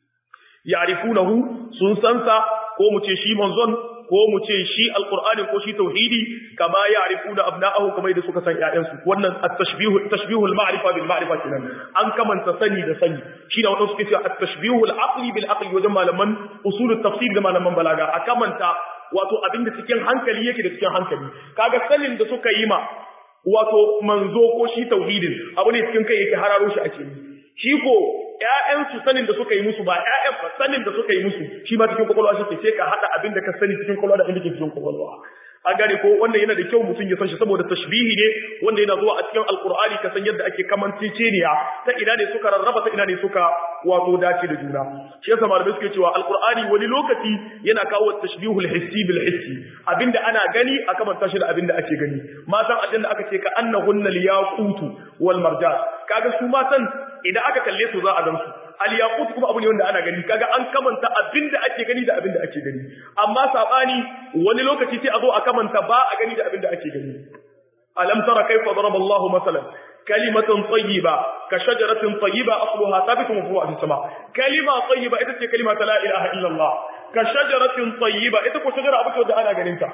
ya'rifunahu sun san sa ko mu ce shi manzon ko mu ce shi alqur'ani ko shi tauhidi kama ya'rifuna abna'ahu kamar da suka san ƴaƴansu wannan at-tashbihu tashbihu al-ma'rifa bil ma'rifa kenan an kamanta sani da sani shine wannan suke cewa at-tashbihu al-aqli bil aqli wajen malaman usul at-tafsir da malaman balaga a kamanta wato abinda cikin hankali yake da cikin hankali kaga sanin da suka yi ma wato manzo ko shi tauhidin abu ne cikin kai yake hararo shi ake yi shi ko ƴaƴansu sanin da suka yi musu ba ƴaƴan ba sanin da suka yi musu shi ma cikin kwakwalwa shi ke sai ka haɗa abin da ka sani cikin kwakwalwa da abin da ke cikin kwakwalwa an gane ko wannan yana da kyau mutum ya san shi saboda tashbihi ne wanda yana zuwa a cikin alkur'ani ka san yadda ake kamanceceniya ta ina ne suka rarraba ta ina ne suka wato dace da juna shi yasa malamai suke cewa alkur'ani wani lokaci yana kawo tashbihul hissi bil hissi abinda ana gani a kamanta shi da abinda ake gani matan aljanna aka ce ka annahunna liyaqutu wal marjan kaga su matan idan aka kalle su za a gan su al-yaqut kuma abu ne wanda ana gani kaga an kamanta abinda ake gani da abinda ake gani amma sabani wani lokaci sai a zo a kamanta ba a gani da abinda ake gani alam tara kayfa daraba Allahu masalan kalimatan tayyiba ka shajaratin tayyiba asluha thabitun wa furu'a fis sama kalima tayyiba ita ce kalima ta la ilaha illa Allah ka shajaratin tayyiba ita ko shajara abu ce wanda ana ganin ta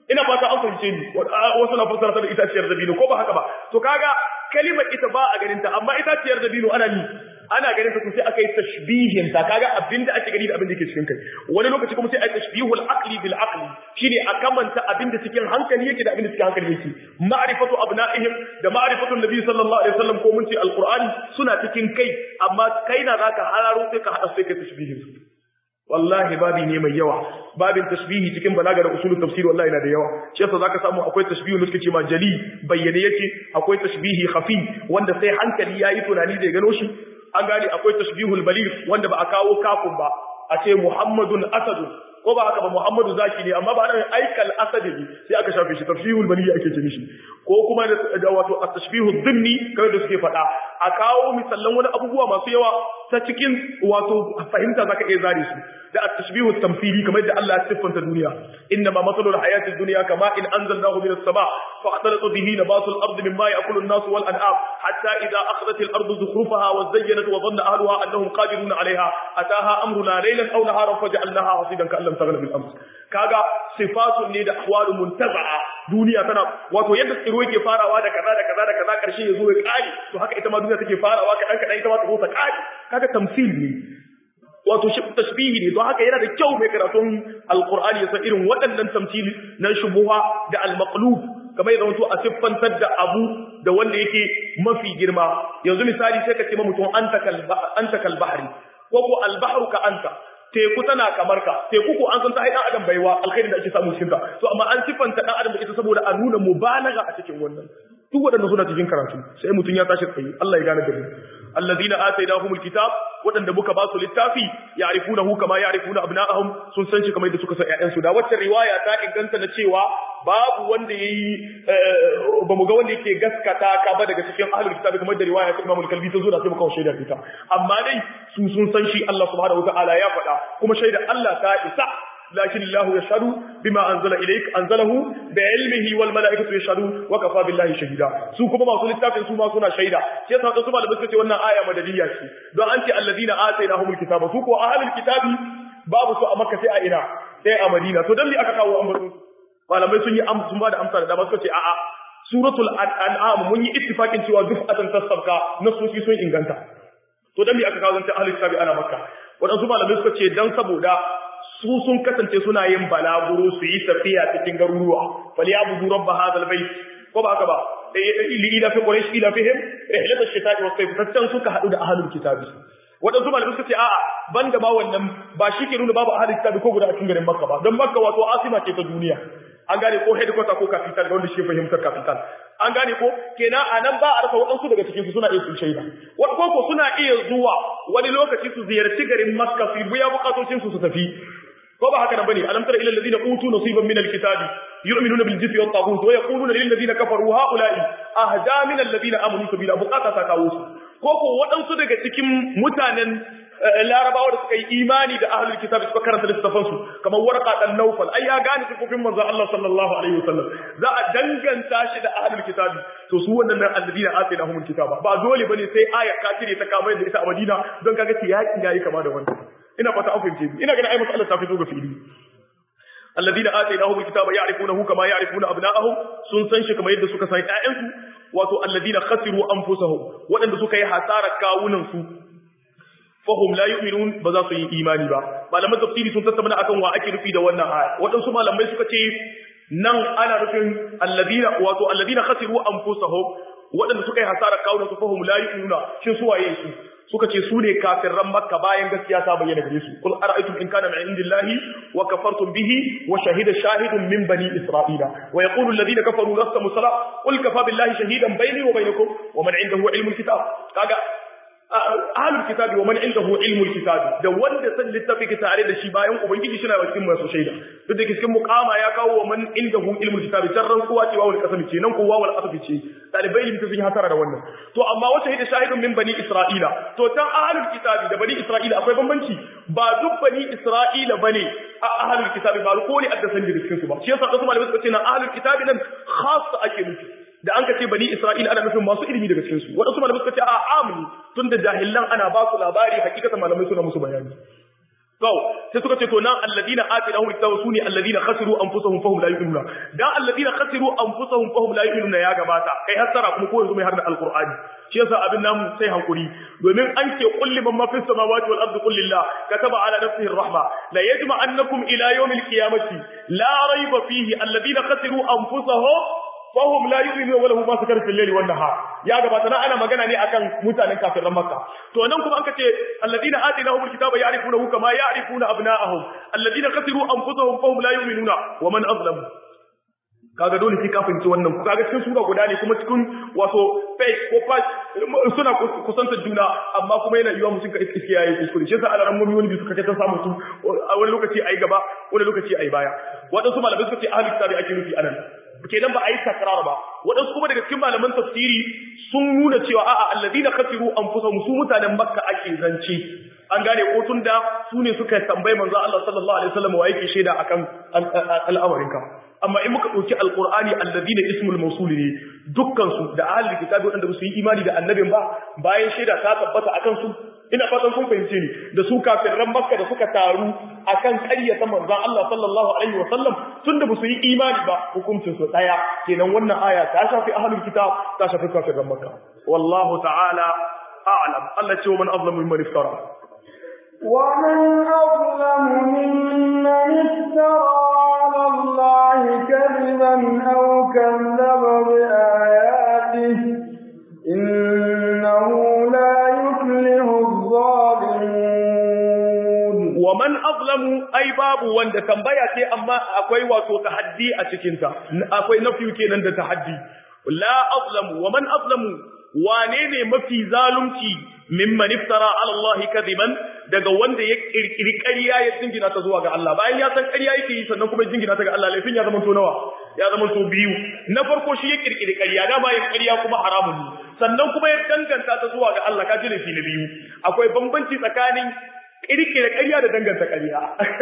ina fata an fahimce ni wasu na fassara ta da itaciyar dabino ko ba haka ba to kaga kalimar ita ba a ganin ta amma itaciyar dabino ana ni ana ganin ta to sai aka yi tashbihin ta kaga abinda ake gani da abinda ke cikin kai wani lokaci kuma sai a tashbihul aqli bil aqli shine a kamanta abinda cikin hankali yake da abinda cikin hankali yake ma'rifatu abna'ihim da ma'rifatu nabi sallallahu alaihi wasallam ko mun ce alqur'ani suna cikin kai amma kai na zaka hararo sai ka hada sai ka tashbihin su wallahi babi ne mai yawa babin tashbihi cikin balaga da usulul tafsir wallahi yana da yawa shi yasa zaka samu akwai tashbihi da suke ce ma jali bayyane yake akwai tashbihi khafi wanda sai hankali yayi tunani da ya gano shi an gane akwai tashbihul baligh wanda ba a kawo kafin ba a ce muhammadun asadun ko ba haka ba muhammadu zaki ne amma ba nan aikal asadi ne sai aka shafe shi tashbihul baligh ake ce mishi ko kuma da wato at-tashbihud dhimni kamar da suke faɗa a kawo misallan wani abubuwa masu yawa ta cikin wato fahimta zaka iya zare su da at-tashbihu tamthili kamar da Allah ya siffanta duniya inna ma masalul hayati dunya kama in anzalnahu minas sama fa atalatu bihi nabatul ardi mimma ya'kulu an-nas wal an'am hatta idha akhadhat al-ardu zukhrufaha wa zayyanat wa dhanna ahluha annahum qadirun 'alayha ataha amruna laylan aw naharan faj'alnaha hasidan ka'an lam taghna bil ams kaga sifatun ne da ahwalu muntaza'a duniya tana wato yadda tsiro yake farawa da kaza da kaza da kaza karshe yazo ya kare to haka ita ma duniya take farawa kadan kadan ita ma ta zo ta kare kaga tamsil ne wato shi tasbihi ne don haka yana da kyau mai karatun alqur'ani ya san irin waɗannan tamsil na shubuha da almaqlub kamar yadda wato a siffantar da abu da wanda yake mafi girma yanzu misali sai ka ce ma mutum anta kal anta kal bahri ko ko al bahru ka anta teku tana kamar ka teku ko an san ta hai dan adam baiwa alkhairin da ake samu cikin ta to amma an siffanta dan adam da ita saboda a nuna mubalaga a cikin wannan duk waɗanda suna cikin karatu sai mutum ya tashi tsaye Allah ya gane da mu allazina atainahumul kitab waɗanda muka ba su littafi ya'rifunahu kama ya'rifuna abna'ahum sun san shi kamar da suka san ƴaƴansu da wacce riwaya ta inganta na cewa babu wanda yayi ba mu ga wanda yake gaskata ka ba daga cikin ahlul kitab kamar da riwaya ta Imam al-Kalbi ta zo da sai muka shaida ita amma dai su sun san shi Allah subhanahu wa ta'ala ya faɗa kuma shaida Allah ta isa لكن الله يشهد بما أنزل إليك أنزله بعلمه والملائكة يشهدون وكفى بالله شهيدا su kuma masu littafin su ma suna shaida shi yasa su malamai suka ce wannan aya madaniya ce don an ce alladina atainahumul kitaba su ko ahlul kitabi babu su a makka sai a ina sai a madina to dan me aka kawo ambaton malamai sun yi amsa sun ba da amsa da dama suka ce a'a suratul an'am mun yi ittifaqin cewa duk atan tasabka nasoshi sun inganta to dan me aka kawo zanta ahlul kitabi ana makka wadansu malamai suka ce dan saboda su sun kasance suna yin balaguro su yi tafiya cikin garuruwa falyabudu rabb hadal bait ko ba haka ba li ila fi quraish ila fihim rihlat ash-shita'i wa sayf tattan suka hadu da ahlul kitabi wadansu malamai suka ce a'a banda ma wannan ba shi ke nuna babu ahlul kitabi ko guda a cikin garin makka ba don makka wato asima ce ta duniya an gane ko headquarter ko capital ga wanda shi fahimtar capital an gane ko kenan a nan ba a rasa waɗansu daga cikin su suna iya sun shaida wani ko suna iya zuwa wani lokaci su ziyarci garin makka su biya bukatocin su su tafi ko ba haka nan bane alam tara ila alladhina utu nasiban min alkitabi yu'minuna bil jibti wat taghut wa yaquluna lil ladina kafaru haula'i ahda min alladhina amanu sabila bukata ta kawo su ko ko waɗansu daga cikin mutanen larabawa da suka yi imani da ahlul kitab suka karanta littafan su kamar warqa dan nawfal ai ya gane sifofin manzo Allah sallallahu alaihi wasallam za a danganta shi da ahlul kitab to su wannan nan alladina atainahumul kitaba ba dole bane sai aya ka cire ta kamar da ita a Madina don kaga tiyaki yayi kama da wannan ina fata an fahimce ni ina ganin ai mas'alar ta fito ga fili alladina atainahum alkitaba ya'rifunahu kama ya'rifuna abna'ahum sun san shi kamar yadda suka san ƴaƴansu wato alladina khasiru anfusahum waɗanda suka yi hasara kawunan su fahum la yu'minun ba za su yi imani ba malaman tafsiri sun tattauna akan wa ake nufi da wannan aya waɗansu malamai suka ce nan ana nufin alladina wato alladina khasiru anfusahum waɗanda suka yi hasara kawunan su fahum la yu'minuna shin su waye su suka ce su ne kafirran makka bayan gaskiya ta bayyana gare su kul ara'aytum in kana min indillahi wa kafartum bihi wa shahida shahidun min bani isra'ila wa yaqulu alladhina kafaru lasta musala qul kafa billahi shahidan bayni wa bainakum wa man indahu ilmul kitab kaga ahlul kitabi wa man indahu ilmul kitabi da wanda san littafi ki tare da shi bayan ubangiji shi na cikin masu shaida duk da cikin muqama ya kawo wa man indahu ilmul kitabi tarran kowa ce wawul qasami ce nan kowa wal asafi ce dalibai limta sun yi hasara da wannan to amma wata hida shahidun min bani isra'ila to tan ahlul kitabi da bani isra'ila akwai bambanci ba duk bani isra'ila bane a ahlul kitabi ba ko ne adda san da cikin su ba shi yasa wasu malamai suka ce na ahlul kitabi nan khassa ake nufi da an ka ce bani Isra'ila ana nufin masu ilimi daga cikin su wadansu malamai suka ce a amini tun da jahilan ana ba su labari hakikatan malamai suna musu bayani to sai suka ce to nan alladina atinahum kitaba sune alladina khasiru anfusahum fahum la yu'minuna dan alladina khasiru anfusahum fahum la yu'minuna ya gabata kai hasara kuma ko yanzu mai harda alqur'ani shi yasa abin namu sai hankuri domin an ce kulli man ma fis samawati wal ardi qul lillah kataba ala nafsihi arrahma la yajma annakum ila yawmil qiyamati la rayba fihi alladina khasiru anfusahum fahum la yu'minu wa lahum ma sakar fil layli wan nahar ya gabata na ana magana ne akan mutanen kafiran makka to nan kuma an kace alladina atinahumul kitaba ya'rifunahu kama ya'rifuna abna'ahum alladina khasiru anfusahum fahum la yu'minuna wa man azlamu kaga dole sai ka fahimci wannan kaga cikin sura guda ne kuma cikin wato face ko patch suna kusantar juna amma kuma yana yiwa mutum ka iske yayi kuskure shi yasa alaran mummi wani bi suka ta samu su a wani lokaci ayi gaba wani lokaci ayi baya wadansu malamai suka ce ahli kitabi ake nufi anan kenan ba a yi takrar ba waɗansu kuma daga cikin malaman tafsiri sun nuna cewa a'a alladina khasiru anfusahum su mutanen makka ake zance an gane ko tun da su ne suka tambayi manzo Allah sallallahu alaihi wasallam wa yake shaida akan al'amarinka amma in muka dauki alqur'ani alladina ismul mawsul ne dukkan su da ahli kitabi wanda ba su yi imani da annabin ba bayan shaida ta tabbata akan su ina fatan kun fahimce ni da su kafiran makka da suka taru akan ƙaryata manzon Allah sallallahu alaihi wasallam tunda ba su yi imani ba hukuncin su daya kenan wannan aya ta shafi ahlul kitab ta shafi kafiran makka wallahu ta'ala a'lam Allah ce man azlamu mimman iftara ومن أظلم ممن افترى على الله كذبا أو كذب بآياته إنه لا يفلح الظالمون ومن أظلم أي باب وند تنبيا تي أما أكوي واتو تحدي أتكنتا أكوي نفي كينان دا تحدي لا أظلم ومن أظلم وانيني مفي ظالمتي mimman iftara ala Allah kadiban daga wanda ya kirkiri ƙarya ya jingina ta zuwa ga Allah bayan ya san ƙarya yake yi sannan kuma jingina ta ga Allah laifin ya zama to nawa ya zama to biyu na farko shi ya kirkiri ƙarya da bayan ƙarya kuma haramun ne sannan kuma ya danganta ta zuwa ga Allah ka ji laifi na biyu akwai bambanci tsakanin kirkira ƙarya da danganta ƙarya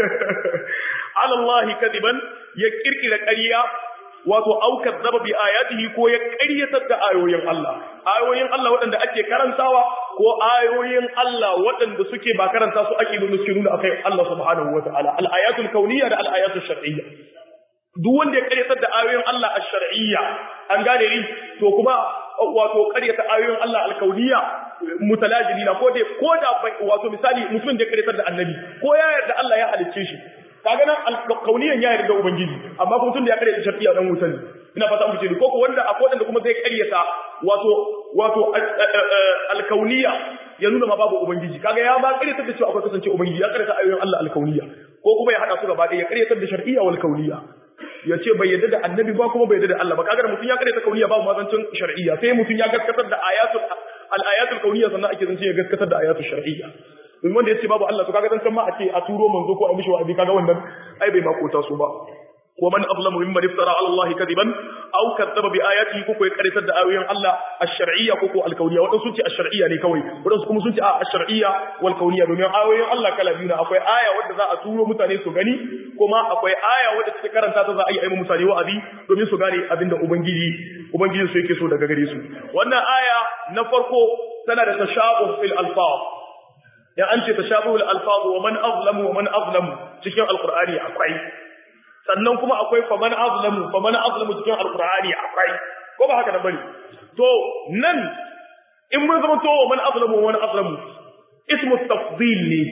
ala Allah kadiban ya kirkira ƙarya wato aukar zaba bi ayatihi ko ya ƙaryatar da ayoyin Allah ayoyin Allah waɗanda ake karantawa ko ayoyin Allah waɗanda suke ba karanta su ake nuna suke nuna akai Allah subhanahu wataala al-ayatul kauniyya da al-ayatul shar'iyya duk wanda ya ƙaryatar da ayoyin Allah ash-shar'iyya an gane ni to kuma wato ƙaryata ayoyin Allah al-kauniyya mutalajili na ko da ko da wato misali mutum da ya ƙaryatar da annabi ko ya yarda Allah ya halicce shi kaga nan alkauniyan ya yarda ubangiji amma kuma tun da ya kare ta shartiya dan wutan ina fata muku ce ko ko wanda akwai wanda kuma zai karyata wato wato alkauniya ya nuna ma babu ubangiji kaga ya ba karyata da cewa akwai kasance ubangiji ya karyata ayoyin Allah alkauniya ko kuma ya hada su gaba ɗaya ya karyata da shar'iyya wal kauniya ya ce bai yarda da annabi ba kuma bai yarda da Allah ba kaga mutum ya karyata kauniya babu mazancin shar'iyya sai mutum ya gaskatar da ayatul al ayatul kauniya sannan ake zance ya gaskatar da ayatul shar'iyya domin wanda ya ce babu Allah to kaga dan can ma a ce a turo manzo ko a mishi wa'azi kaga wannan ai bai makota su ba wa man azlamu mimman iftara ala Allah kadiban aw kadzaba bi ayatihi ko ko ya karitar da ayoyin Allah ash-shar'iyya ko ko al-kawniyya wadansu sun ce ash-shar'iyya ne kawai wadansu kuma sun ce a ash-shar'iyya wal kawniyya domin ayoyin Allah kala biyu akwai aya wadda za a turo mutane su gani kuma akwai aya wadda take karanta ta za a yi ayi mutane wa'azi domin su gane abinda ubangiji ubangiji su yake so daga gare su wannan aya na farko tana da tashabuh fil alfaz ya an ce tashabihul alfaz wa man azlamu wa man azlamu cikin alqur'ani akwai sannan kuma akwai fa man azlamu fa man azlamu cikin alqur'ani akwai ko ba haka da bane to nan in mun zama to wa man azlamu wa man azlamu ismu tafdil ne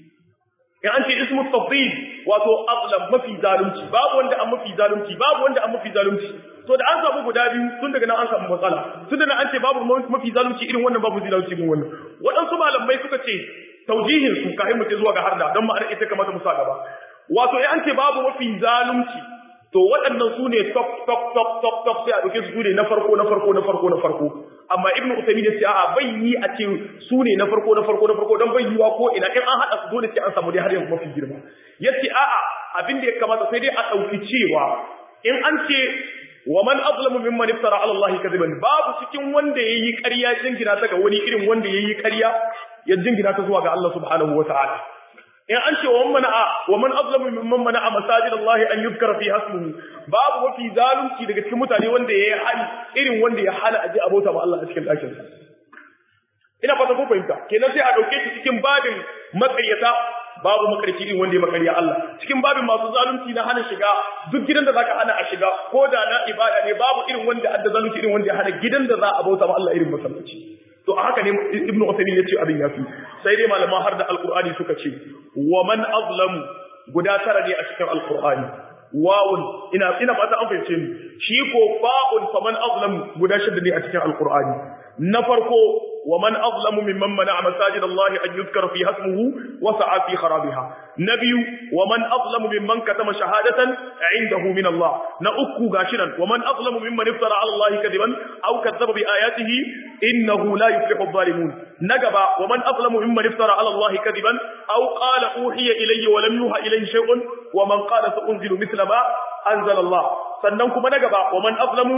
ya an ce ismu tafdil wato azlam mafi zalunci babu wanda an mafi zalunci babu wanda an mafi zalunci to da an samu guda biyu tun daga nan an samu matsala tun da nan an ce babu mafi zalunci irin wannan babu zalunci irin wannan waɗansu malamai suka ce taujihin su kafin mu ce zuwa ga harda don ma'anar ita kamata mu sa gaba wato eh an ce babu mafi zalunci to waɗannan su ne top top top top top sai a ɗauke su ne na farko na farko na farko na farko amma ibnu usaymin ya ce a'a bai yi a ce su ne na farko na farko na farko don bai yiwa ko ina in an haɗa su dole sai an samu dai har yanzu mafi girma yace a'a abin da ya kamata sai dai a ɗauki cewa in an ce wa man azlamu mimman iftara ala Allah kadiban babu cikin wanda yayi ƙarya jingina ta ga wani irin wanda yayi ƙarya ya jingina ta zuwa ga Allah subhanahu wataala in an ce wa man mana'a wa man azlamu mimman mana'a masajid Allah an yuzkara fi hasmuhu babu mafi zalunci daga cikin mutane wanda yayi hali irin wanda ya hana aje abota ma Allah a cikin ɗakin sa ina fata ko fahimta kenan sai a dauke shi cikin babin matsayyata babu makarci irin wanda ya makarya Allah cikin babin masu zalunci na hana shiga duk gidan da zaka hana a shiga ko da na ibada ne babu irin wanda adda zalunci irin wanda ya hana gidan da za a bauta ma Allah irin masallaci to a haka ne ibn Uthaymeen yace abin yafi sai dai malaman har da alqur'ani suka ce wa man azlamu guda tara ne a cikin alqur'ani wawun ina ina fata an fahimce ni shi ko fa'un faman azlamu guda shida ne a cikin alqur'ani na farko wa man azlamu mimman mana'a masajid Allah an yuzkara fi hasmuhu wa sa'a fi kharabiha na biyu wa man azlamu mimman katama shahadatan indahu min Allah na uku gashi nan wa man azlamu mimman iftara ala Allah kadiban aw kadzaba bi ayatihi innahu la yuflihu adh-dhalimun na gaba wa man azlamu mimman iftara ala Allah kadiban aw qala uhiya ilayya wa lam yuha ilayhi shay'un wa man qala sa'unzilu mithla ma anzala Allah sannan kuma na gaba wa man azlamu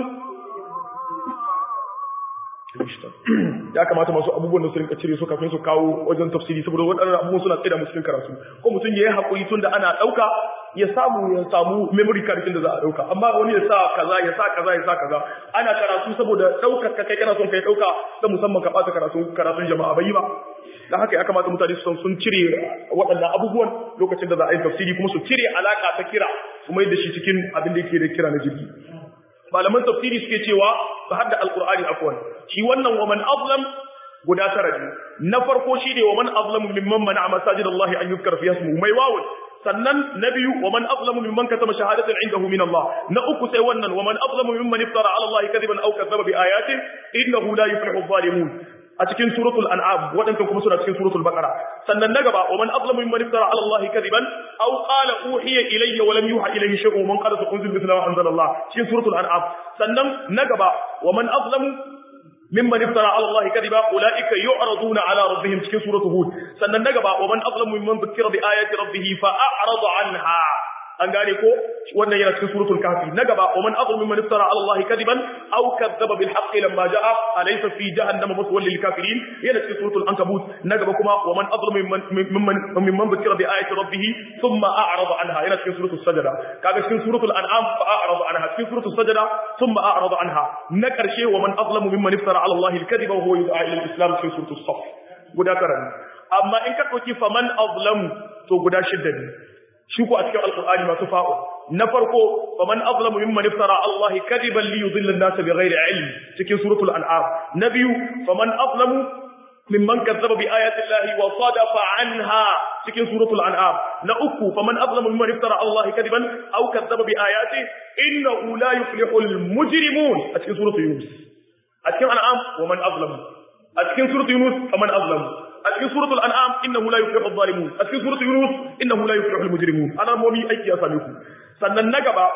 ya kamata masu abubuwan da su rinka cire su kafin su kawo wajen tafsiri saboda waɗannan abubuwan suna tsaye da cikin karatu ko mutum ya yi haƙuri tun da ana ɗauka ya samu ya samu memory card da za a ɗauka amma wani ya sa kaza ya sa kaza ya sa kaza ana karatu saboda ɗaukar ka kai kana son kai ɗauka ta musamman ka ɓata karatun karatun jama'a bai yi ba dan haka ya kamata mutane su san sun cire waɗannan abubuwan lokacin da za a yi tafsiri kuma su cire alaka ta kira su mai da shi cikin abin da yake da kira na jirgi malaman tafsiri suke cewa su hadda alqur'ani afwan shi wannan wa man azlam guda tara ne na farko shi ne wa man azlamu mimman mana'a masajidallahi an yuzkar fi ismuhu mai wawun sannan na biyu wa man azlamu mimman katama shahadatan indahu min Allah na uku sai wannan wa man azlamu mimman iftara ala Allah kadiban aw kadzaba bi ayatin innahu la yuflihu adh-dhalimun a cikin suratul an'am wadannan kuma suna cikin suratul baqara sannan na gaba wa man azlamu mimman iftara ala Allah kadiban aw qala uhiya ilayya wa lam yuha ilayhi shay'un man qala unzil mithla ma anzala Allah cikin suratul an'am sannan na gaba wa man azlamu mimman iftara ala Allah kadiba ulaika yu'raduna ala rabbihim cikin suratul hud sannan na gaba wa man azlamu mimman dhukira bi ayati rabbih fa a'rada anha an gane ko wannan yana cikin suratul kahfi na gaba wa man azlamu mimman iftara ala Allah kadiban aw kadzaba bil haqqi lamma jaa alaysa fi jahannama maswal lil kafirin yana cikin suratul ankabut na gaba kuma wa man azlamu mimman mimman mimman dhukira bi ayati rabbih thumma a'rada anha yana cikin suratul sajda kaga cikin suratul an'am fa a'rada anha cikin suratul sajda thumma a'rada anha na karshe wa man azlamu mimman iftara ala Allah al kadiba wa huwa yud'a ila al islam cikin suratul saf guda karami amma in ka dauki faman azlamu to guda shidda ne shi ko a cikin alkur'ani masu fa'o na farko faman azlamu mimman iftara Allah kadiban li yudilla an-nas bighairi ilm cikin suratul an'am na biyu faman azlamu mimman kazzaba bi ayati Allah wa sadafa anha cikin suratul an'am na uku faman azlamu mimman iftara Allah kadiban aw kazzaba bi ayati innahu la yuflihul mujrimun a cikin suratul yunus a cikin an'am wa man azlamu a cikin suratul yunus faman azlamu a cikin suratul an'am innahu la yuflihu adh-dhalimun a cikin suratul yunus innahu la yuflihu al-mujrimun ana momi aiki ya same ku sannan na gaba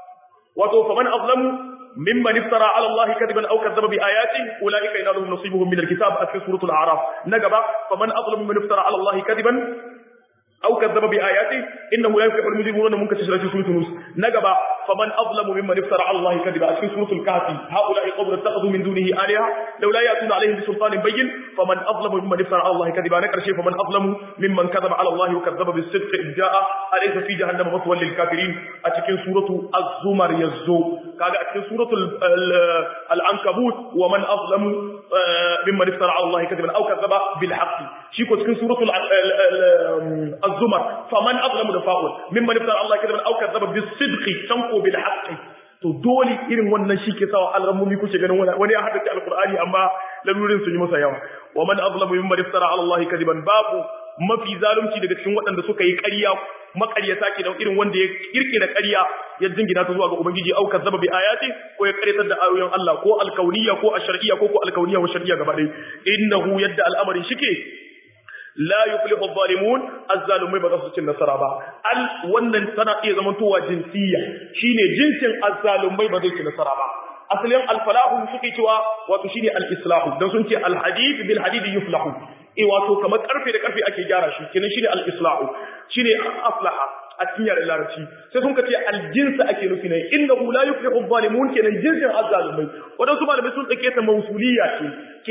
wato faman azlamu mimman iftara ala Allah kadiban aw kadzaba bi ayati ulaika yanaluhum nasibuhum min al-kitab a cikin suratul a'raf na gaba faman azlamu mimman iftara ala Allah kadiban أو كذب بآياته إنه لا يفلح المجرمون ممكن تشرح في سورة يونس نجبا فمن أظلم ممن افترى على الله كذبا في سورة الكهف هؤلاء قوم اتخذوا من دونه آلهة لولا يأتون عليهم بسلطان بين فمن أظلم ممن افترى على الله كذبا نكر شيء فمن أظلم ممن كذب على الله وكذب بالصدق إذ جاء أليس في جهنم مثوى للكافرين أتكن سورة الزمر يزو كذا أتكن سورة العنكبوت ومن أظلم ممن افترى على الله كذبا أو كذب بالحق شيكو تكن سورة الزمر فمن أظلم دفاعل ممن افترى الله كذبا أو كذب بالصدق تنقو بالحق to dole irin wannan shi ke sawa al'ammomi kuke ganin wani ya haddace alqur'ani amma lalurin sun yi masa yawa wa man azlamu mimman iftara ala allahi kadiban babu mafi zalunci daga cikin waɗanda suka yi ƙarya maƙaryata ke da irin wanda ya kirkira ƙarya ya jingina ta zuwa ga ubangiji au kazzaba bi ayati ko ya ƙaryatar da ayoyin Allah ko alkauniyya ko ashar'iyya ko ko alkauniyya wa shar'iyya gaba ɗaya innahu yadda al'amarin shike la yuflihu adh-dhalimun az-zalimai ba za su cin nasara ba al wannan tana iya zamantowa jinsiyya shine jinsin az-zalimai ba zai ci nasara ba asalin al-falahu suke cewa wato shine al-islahu dan sun ce al-hadid bil hadid yuflahu eh wato kamar karfe da karfe ake gyara shi kenan shine al-islahu shine aflaha a cikin yaren larabci sai sun ka ce aljinsa ake nufi ne innahu la yuflihu adh-dhalimun kenan jinsin az-zalimai wadansu malamai sun dake ta mausuliyya ce kenan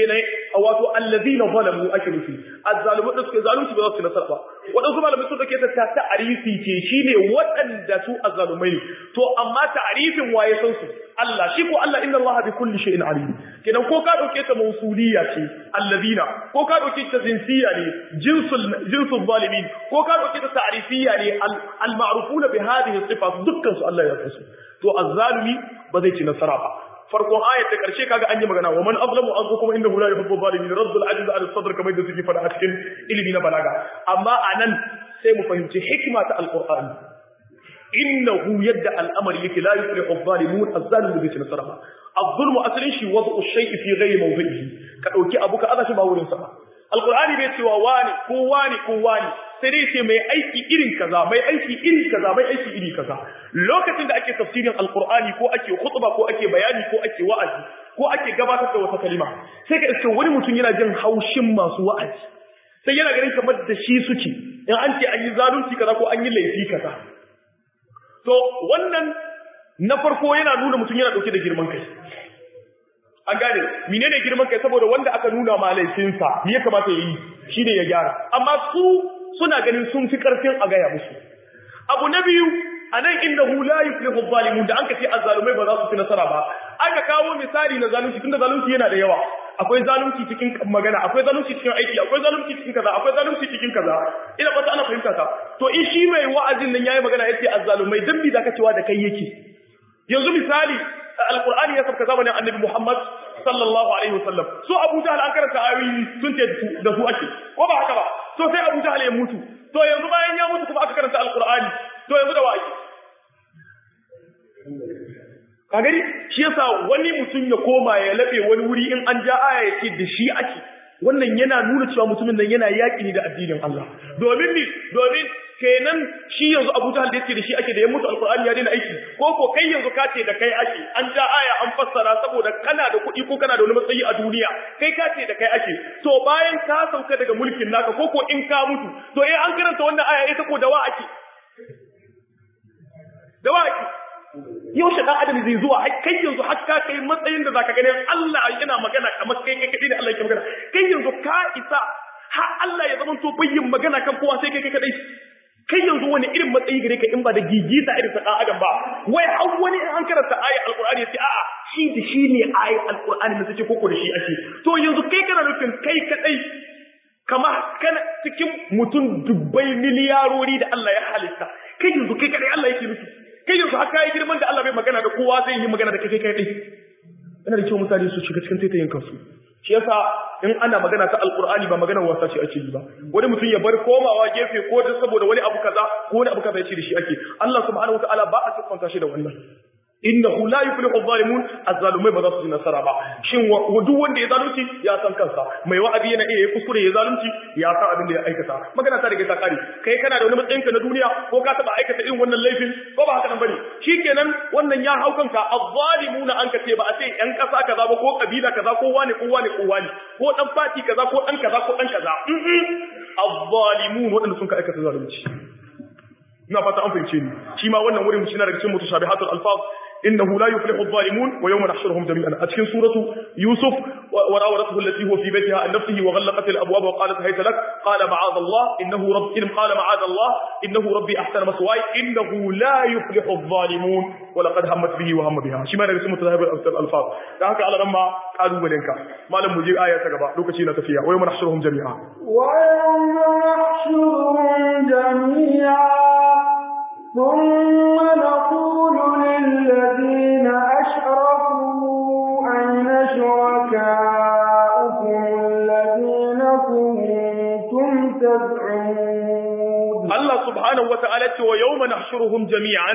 wato allazina zalamu ake nufi azzalimu da suke zalunci ba za su nasara ba wadansu malamai sun dake ta ta'arifi ce shine waɗanda su azzalumai to amma ta'arifin waye san su Allah shi ko Allah inna Allah bi kulli shay'in alim kenan ko ka dauke ta mausuliya ce allazina ko ka dauke ta jinsiya ne jinsul jinsul zalimin ko ka dauke ta ta'rifiyya ne al ma'rufuna bi hadhihi sifat dukkan su Allah ya fasu to azzalimi ba zai ci nasara ba farkon ayat ta karshe kaga an yi magana wa man azlamu an kuma inda la yuhibbu zalimin raddul ajiz al sadr kamar da suke fada a cikin ilimi na balaga amma anan sai mu fahimci hikima ta alqur'ani innahu yadda al'amari yake la yuflihu adh-dhalimun adh-dhalimu bi nasara ba adh-dhulmu asalin shi wad'u shay'i fi ghayri mawdi'ihi ka dauki abu ka aza shi ba wurin sa ba alqur'ani bai cewa wani ko wani ko wani sai dai ce mai aiki irin kaza mai aiki iri kaza mai aiki iri kaza lokacin da ake tafsirin alqur'ani ko ake khutba ko ake bayani ko ake wa'azi ko ake gabatar da wata kalima sai ka iske wani mutum yana jin haushin masu wa'azi sai yana ganin kamar da shi suke in an ce an yi zalunci kaza ko an yi laifi kaza to wannan na farko yana nuna mutum yana dauke da girman kai an gane menene girman kai saboda wanda aka nuna ma laifinsa me ya kamata yayi shine ya gyara amma su suna ganin sun fi karfin a gaya musu abu na biyu anan innahu la yuflihu zalimun da anka ce azzalumai ba za su fi nasara ba aka kawo misali na zalunci tunda zalunci yana da yawa akwai zalunci cikin magana akwai zalunci cikin aiki akwai zalunci cikin kaza akwai zalunci cikin kaza ina fata ana fahimta ta to in shi mai wa'azin nan yayi magana yace azzalumai dan bi zaka cewa da kai yake yanzu misali alqur'ani ya sabka zamanin annabi Muhammad sallallahu alaihi wasallam so Abu Jahl an karanta ayoyi sun ce da su ake ko ba haka ba to sai Abu Jahl ya mutu to yanzu bayan ya mutu kuma aka karanta alqur'ani to yanzu da wa'aki ka gani shi yasa wani mutum ya koma ya labe wani wuri in an ja aya ya ce da shi ake wannan yana nuna cewa mutumin nan yana yaƙi ne da addinin Allah domin ni domin kenan shi yanzu Abu Jahl da yake da shi ake da ya mutu alqur'ani ya daina aiki ko ko kai yanzu ka ce da kai ake an ja aya an fassara saboda kana da kuɗi ko kana da wani matsayi a duniya kai ka ce da kai ake to bayan ka sauka daga mulkin naka ko ko in ka mutu to eh an karanta wannan aya ita ko dawa ake dawa ake yaushe dan adam zai zuwa kai yanzu har ka kai matsayin da zaka ganin Allah yana magana kamar kai kai kadai da Allah yake magana kai yanzu ka isa har Allah ya zama to bayyin magana kan kowa sai kai kai kadai kai yanzu wani irin matsayi gare ka in ba da gigita irin ta dan adam ba wai har wani in an karanta aya alqur'ani sai a'a shi da shi ne aya alqur'ani ne take koko da shi ake to yanzu kai kana nufin kai kadai kama kana cikin mutum dubbai miliyarori da Allah ya halitta kai yanzu kai kadai Allah yake nufi kai yanzu haka yi girman da Allah bai magana da kowa zai yi magana da kai kai kai yana da kyau mutane su shiga cikin taitayin kansu shi yasa in ana magana ta alqur'ani ba maganar wasa ce ake yi ba wani mutum ya bar komawa gefe ko da saboda wani abu kaza ko wani abu kaza ya ce da shi ake Allah subhanahu wataala ba a siffanta shi da wannan innahu la yuflihu adh-dhalimun az-zalimai ba za su yi nasara ba shin duk wanda ya zalunci ya san kansa mai wa'azi yana iya kuskure ya zalunci ya san abin da ya aikata magana ta rage ta kare kai kana da wani matsayin ka na duniya ko ka taba aikata irin wannan laifin ko ba haka nan bane shikenan wannan ya hau kanka adh-dhalimuna an ka ce ba a ce yan kasa kaza ba ko kabila kaza ko wani ko wani ko wani ko dan fati kaza ko dan kaza ko dan kaza adh-dhalimun wadanda sun ka aikata zalunci ina fata an fahimce ni shi ma wannan wurin shi na daga cikin mutashabihatul alfaz إنه لا يفلح الظالمون ويوم نحشرهم جميعا أتكن سورة يوسف وراودته التي هو في بيتها عن نفسه وغلقت الأبواب وقالت هيت لك قال معاذ الله إنه رب إن قال معاذ الله إنه ربي أحسن مسواي إنه لا يفلح الظالمون ولقد همت به وهم بها شما نبي سمت ذهب الألفاظ لذلك على لما قالوا ولنك ما لم مجيب آية تقبع لوك شينا تفيا ويوم نحشرهم جميعا ويوم نحشرهم جميعا ثم نقول للذين أشركوا أين شركاؤكم الذين كنتم تدعون الله سبحانه وتعالى ويوم نحشرهم جميعا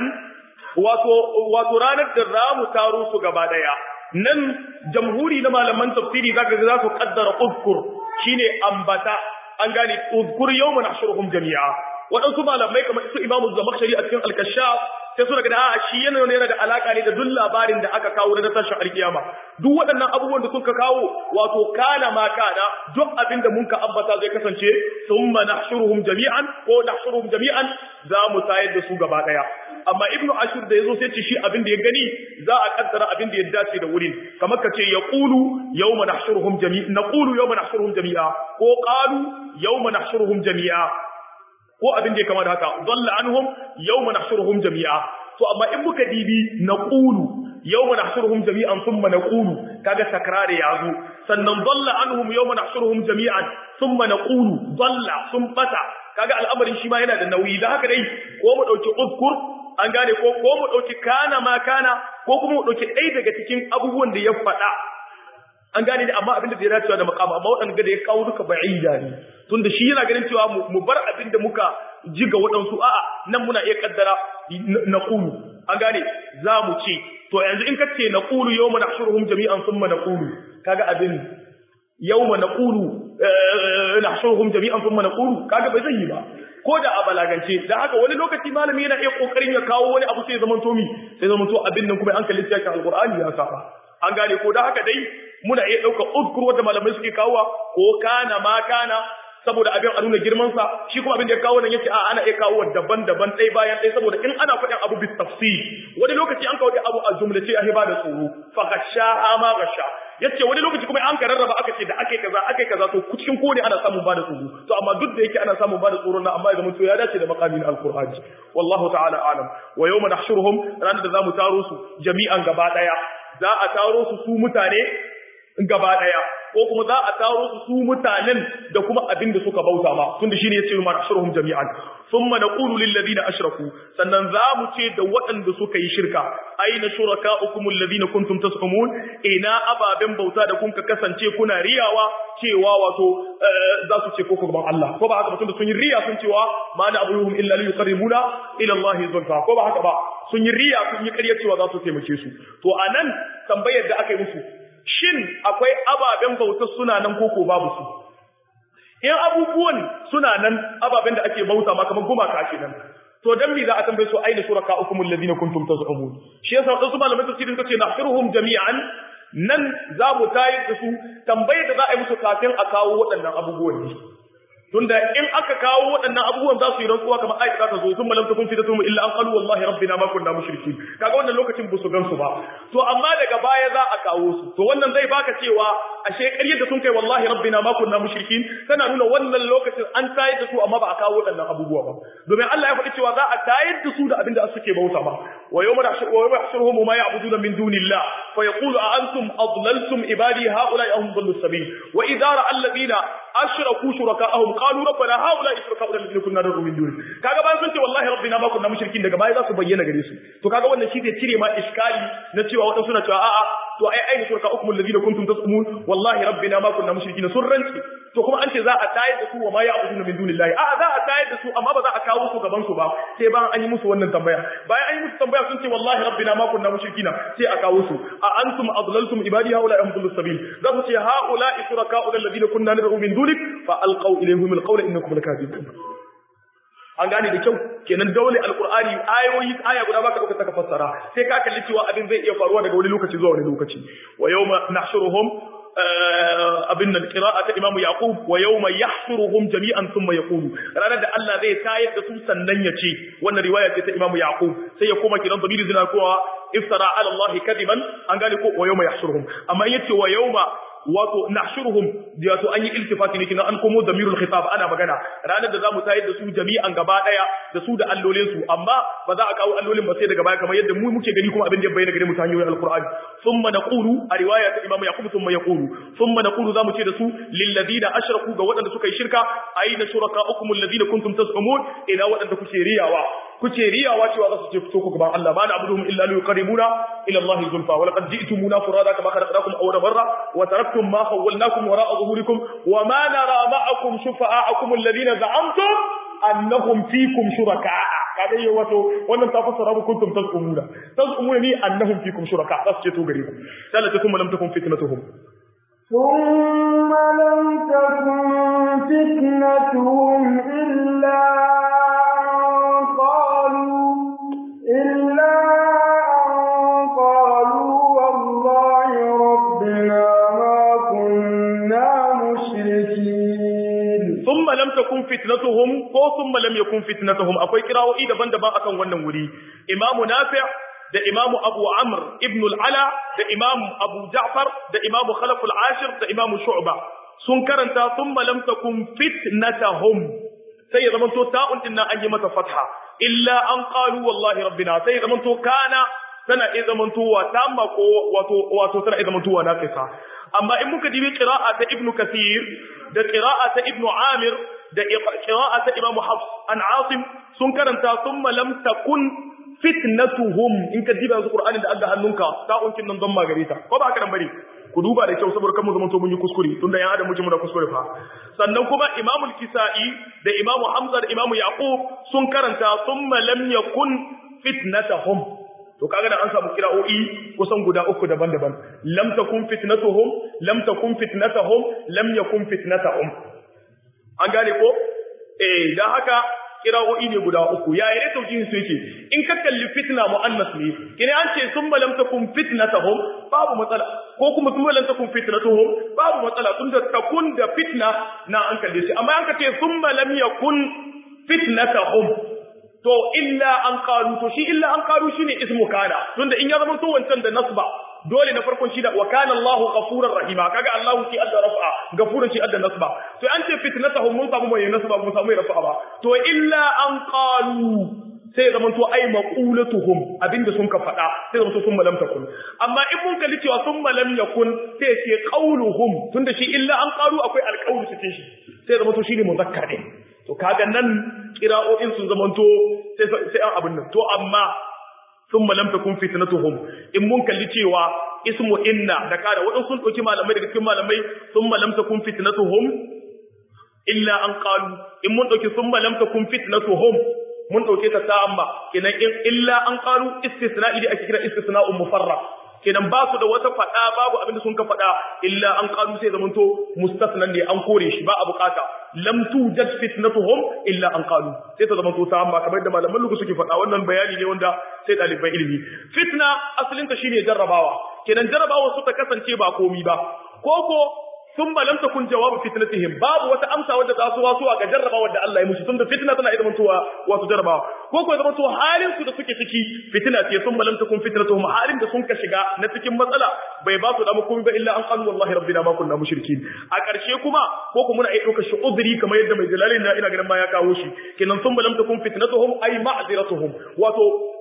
wato ranar da za mu taro su gaba daya nan jamhuri na malaman tafsiri zaka ga za su kaddara uzkur shine ambata an gane uzkur yawma nahshuruhum jami'a waɗansu malamai kamar su imamu zamakshari a cikin alkashaf sai suna gada a shi yana yana da alaka ne da duk labarin da aka kawo na tashin alkiyama duk waɗannan abubuwan da suka kawo wato kana ma kana duk abin da mun ka ambata zai kasance thumma nahshuruhum jami'an ko nahshuruhum jami'an za mu tayar da su gaba daya amma ibnu ashur da yazo sai ce shi abin da ya gani za a kaddara abin da ya dace da wurin kamar ka ce yaqulu yawma nahshuruhum jami'a naqulu yawma nahshuruhum jami'a ko qalu yawma nahshuruhum jami'a ko abin da ya kama da haka dalla anhum yawma nahshuruhum jami'a to amma in muka dibi naqulu yawma nahshuruhum jami'an thumma naqulu kaga takrari yazo sannan dalla anhum yawma nahshuruhum jami'an thumma naqulu dalla sun bata kaga al'amarin shi ma yana da nauyi da haka dai ko mu dauki uzkur an gane ko ko mu dauki kana ma kana ko kuma mu dauki ɗaya daga cikin abubuwan da ya faɗa an gane ne amma abin da zai dacewa da makama amma waɗanda da ya kawo duka ba'ida ne tunda shi yana ganin cewa mu bar abin da muka ji ga waɗansu a'a nan muna iya kaddara na ƙulu an gane za mu ce to yanzu in ka ce na ƙulu yau mana shuruhun jami'an sun na ƙulu kaga abin yau mana ƙulu na shuruhun jami'an sun na ƙulu kaga bai zai yi ba ko da a balagance da haka wani lokaci malami yana iya kokarin ya kawo wani abu sai zaman to mi sai zaman to abin nan kuma an kalli cikin alqur'ani ya saba an gane ko da haka dai muna iya ɗauka uzkur wanda malamai suke kawowa ko kana ma kana saboda abin a nuna girmansa shi kuma abin da ya kawo nan yace a ana iya kawo daban-daban ɗaya bayan ɗaya saboda in ana faɗin abu bis tafsir wani lokaci an kawo abu a jumlace a hiba da tsoro fa gasha ma gasha yace wani lokaci kuma an ka rarraba aka ce da akai kaza akai kaza to cikin kone ana samun ba da tsoro to amma duk da yake ana samun ba da tsoro na amma ya zama to ya dace da maqamin alqur'ani wallahu ta'ala alam wa yawma nahshuruhum ranar da zamu taro su jami'an gaba daya za a taro su su mutane gaba daya ko kuma za a taro su su mutanen da kuma abin da suka bauta ma tunda shine yace ma nahshuruhum jami'an thumma naqulu lil ladina ashraku sannan za mu ce da waɗanda suka yi shirka aina shurakaukum alladhina kuntum tasqumun ina ababen bauta da kun ka kasance kuna riyawa cewa wato za su ce ko gaban Allah ko ba haka ba tunda sun yi riya sun cewa ma na abuhum illa li yuqarribuna ila Allah zulfa ko ba haka ba sun yi riya sun yi ƙarya cewa za su taimake su to anan tambayar da aka yi musu shin akwai ababen bauta suna nan koko babu su in abubuwan suna nan ababen da ake bauta ma kamar gumaka kenan to dan me za a tambaye su aina shuraka ukum alladhina kuntum tazumun shi yasa wadansu malamai tafsirin kace nahfiruhum jami'an nan za mu tayar da su tambayar da za a yi musu kafin a kawo waɗannan abubuwan ne tunda in aka kawo waɗannan abubuwan za su yi rantsuwa kamar ayi za ta zo sun malam takun fitatu illa an qalu wallahi rabbina ma kunna mushrikin kaga wannan lokacin ba su gansu ba to amma daga baya za a kawo su to wannan zai baka cewa ashe ƙaryar da sun kai wallahi rabbina ma kunna mushrikin tana nuna wannan lokacin an tayar da su amma ba a kawo waɗannan abubuwa ba domin Allah ya faɗi cewa za a tayar da su da abin da suke bauta ba wa yawma nahshuruhum ma ya'buduna min dunillah fa yaqulu a antum adlaltum ibadi haula'i ahum dhallu sabil wa idza ra'a alladhina ashraku shuraka'ahum qalu rabbana haula'i shuraka'una alladhina kunna nad'u min duni kaga bayan sun ce wallahi rabbina ma kunna mushrikin daga baya za su bayyana gare su to kaga wannan shi zai cire ma iskali na cewa wadansu na cewa a'a to ai ai shuraka'ukum alladhina kuntum tas'umun wallahi rabbina ma kunna mushrikin sun rantsi to kuma an ce za a tayar da su wa ma ya'buduna min dunillahi a'a za a tayar da su amma ba za a kawo su gaban su ba sai bayan an yi musu wannan tambaya bayan an yi musu tambaya sun ce wallahi rabbina ma kunna mushrikina sai a kawo su a antum adlaltum ibadi haula am dhulus sabil za su ce haula shuraka'u alladhina kunna nad'u min dunik fa alqaw ilayhim alqawla innakum lakadibun an gane da kyau kenan dole alqur'ani ayoyi aya guda baka dauka taka fassara sai ka kalli cewa abin zai iya faruwa daga wani lokaci zuwa wani lokaci wa yawma nahshuruhum abin nan qira'a ta imamu yaqub wa yawma yahshuruhum jami'an thumma yaqulu ranar da Allah zai tayar da su sannan ya ce wannan riwaya ce ta imamu yaqub sai ya koma kiran dabiri zina kowa iftara ala Allah kadiban an gane ko wa yawma yahshuruhum amma yace wa yawma wato nahshuruhum wato an yi iltifati ne kina an komo damirul khitab ana magana ranar da zamu tayar da su jami'an gaba daya da su da allolin su amma ba za a kawo allolin ba sai daga baya kamar yadda mu muke gani kuma abin da ya bayyana gare mu ta hanyoyin alqur'ani thumma naqulu a riwaya ta imamu yaqub thumma yaqulu thumma naqulu zamu ce da su lil ladina ashraku ga waɗanda suka yi shirka aina shurakaukum alladhina kuntum tas'umun ina waɗanda kuke riyawa kuke riyawa cewa za su ce fito ku gaban Allah ba na abuduhum illa liqarribuna ila Allah zulfa wa laqad ji'tumuna furada kama khalaqnakum awwala marra wa taraktum ma khawwalnakum wara'a zuhurikum wa ma nara ma'akum shufa'akum alladhina za'amtum annahum fikum shuraka'a kada yi wato wannan ta fassara mu kuntum tazumuna tazumuna ni annahum fikum shuraka za su ce to gare ku sai ta kuma lam takun fitnatuhum ثم لم تكن فتنتهم إلا قالوا إلا أن قالوا والله ربنا ما كنا مشركين ثم لم تكن takun fitnatuhum ko thumma lam yakun fitnatuhum akwai kirawoyi daban-daban akan wannan wuri imamu nafi' da imamu abu amr ibn al-ala da imamu abu ja'far da imamu khalaf al-ashir da imamu shu'ba sun karanta thumma lam takun fitnatuhum sai ya zamanto ta'un din nan an yi mata fatha illa an qalu wallahi rabbina sai ya zamanto kana tana iya zamantowa tamma ko wato wato tana iya zamantowa naqisa amma in muka dibi qira'a ta ibnu kathir da qira'a ta ibnu amir da qira'a ta imamu hafs an asim sun karanta thumma lam takun fitnatuhum in ka diba yanzu qur'anin da Allah hannunka ta unkin nan don magare ta ko ba haka nan bane ku duba da kyau saboda kan mu zaman to mun yi kuskure tunda yan adam muke mu da kuskure fa sannan kuma imamul kisai da imamu hamza da imamu yaqub sun karanta thumma lam yakun fitnatuhum to kaga da an samu kira'o'i kusan guda uku daban-daban lam takun fitnatuhum lam takun fitnatuhum lam yakun fitnatuhum an gane ko eh dan haka kira'o'i ne guda uku ya yi taujihin su yake in ka kalli fitna muannas ne kine an ce sun lam takun fitnatuhum babu matsala ko kuma sun lam takun fitnatuhum babu matsala tun da takun da fitna na an kalle shi amma an ka ce sun lam yakun fitnatuhum to illa an qalu to shi illa an qalu shine ismu kana tunda in ya zama to wancan da nasba dole na farkon shi da wa kana Allahu ghafurur rahima kaga Allahu ki adda rafa ghafurun shi adda nasba to an ce fitnatahum mun samu mai nasba mun samu mai rafa ba to illa an qalu sai zaman to ai maqulatuhum abinda sun ka faɗa sai zaman to sun malam takun amma in mun kalli cewa sun malam yakun sai ce qauluhum tunda shi illa an qalu akwai alqaulu cikin shi sai zaman to shine muzakkar din to kaga nan kira'o'in sun zamanto sai sai an abin nan to amma thumma lam takun fitnatuhum in mun kalli cewa ismu inna da kada wadan sun dauki malamai daga cikin malamai thumma lam takun fitnatuhum illa an qalu in mun dauki thumma lam takun fitnatuhum mun dauke ta ta'amma kenan in illa an qalu istisna'i da ake kira istisna'un mufarraq kenan ba su da wata fada babu abinda sun ka fada illa an qalu sai zamanto mustasnan ne an kore shi ba a bukata lam tujad fitnatuhum illa an qalu sai ta zamanto ta amma kamar da malaman lugu suke fada wannan bayani ne wanda sai dalibai ilimi fitna asalin ta shine jarrabawa kenan jarrabawa su ta kasance ba komi ba koko sun lam takun jawabu fitnatihim babu wata amsa wadda za su wasu ga jarrabawa da Allah ya musu tunda fitna tana iya zamantowa wasu jarrabawa ko ko zamanto halin su da suke ciki fitna ce sun lam takun fitnatuhum halin da sun ka shiga na cikin matsala bai ba su da komai ba illa an qalu wallahi rabbina ma kunna mushrikin a ƙarshe kuma ko kuma muna iya ɗaukar shi udri kamar yadda mai jalalin na ina ganin ma ya kawo shi kenan sun lam takun fitnatuhum ay ma'ziratuhum wato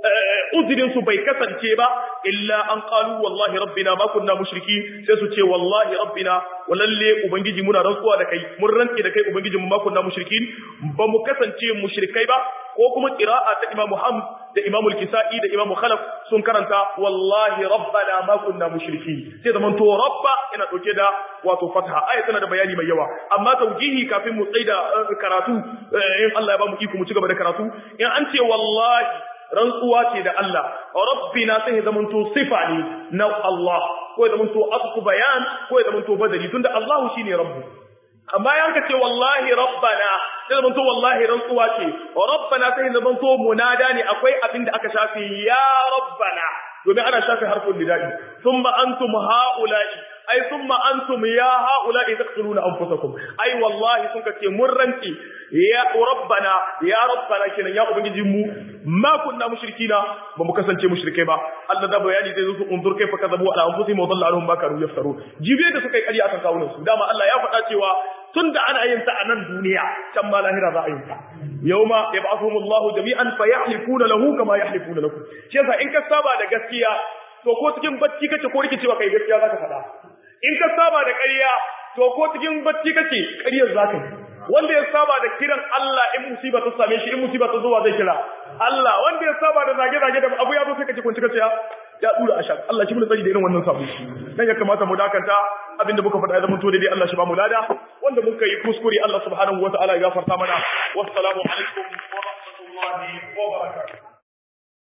udrin su bai kasance ba illa an qalu wallahi rabbina ma kunna mushrikin sai su ce wallahi rabbina walalle ubangiji muna rantsuwa da kai mun rantse da kai ubangiji mu ma kunna mushrikin ba mu kasance mushrikai ba ko kuma qira'a ta Imam Muhammad da Imam Al-Kisa'i da Imam Khalaf sun karanta wallahi rabbana ma kunna mushriki sai zaman to rabba yana dauke da wato fatha aya tana da bayani mai yawa amma taujihi kafin mu tsaida karatu in Allah ya ba mu iko mu ci gaba da karatu in an ce wallahi rantsuwa ce da Allah rabbina sai zaman to sifa ne na Allah ko ya zaman to asku bayan ko ya zaman to badali tunda Allah shine rabbu amma yanka ce wallahi rabbana sai zamanto wallahi rantsuwa ce rabbana sai zamanto munada ne akwai abin da aka shafe ya rabbana domin ana shafe harfin lidai thumma antum haula'i ai thumma antum ya haula'i taqtuluna anfusakum ai wallahi sun kace mun ranti ya rabbana ya rabbana kenan ya ubangiji mu ma kunna mushrikina ba mu kasance mushrikai ba Allah da bayani zai zo su unzur kai fa kazabu ala anfusihim wa dalla anhum ma kanu yaftaru jibe da suka yi ƙarya akan kawunan su dama Allah ya faɗa cewa tunda ana yin ta a nan duniya can ma lahira za a yin ta yawma yab'athuhum Allahu jami'an fa yahlifuna lahu kama yahlifuna lakum shi yasa in ka saba da gaskiya to ko cikin bacci kace ko rikicewa kai gaskiya zaka faɗa in ka saba da ƙarya to ko cikin bacci kace ƙaryar zaka yi wanda ya saba da kiran Allah in musiba ta same shi in musiba ta zuwa zai kira Allah wanda ya saba da zage-zage da abu ya zo sai kace kun cika ya ya dura ashar Allah shi mun tsari da irin wannan sabo dan ya kamata mu dakanta abinda muka faɗa ya zama to dai Allah shi ba mu lada wanda muka yi kuskure Allah subhanahu wataala ya gafarta mana wassalamu alaikum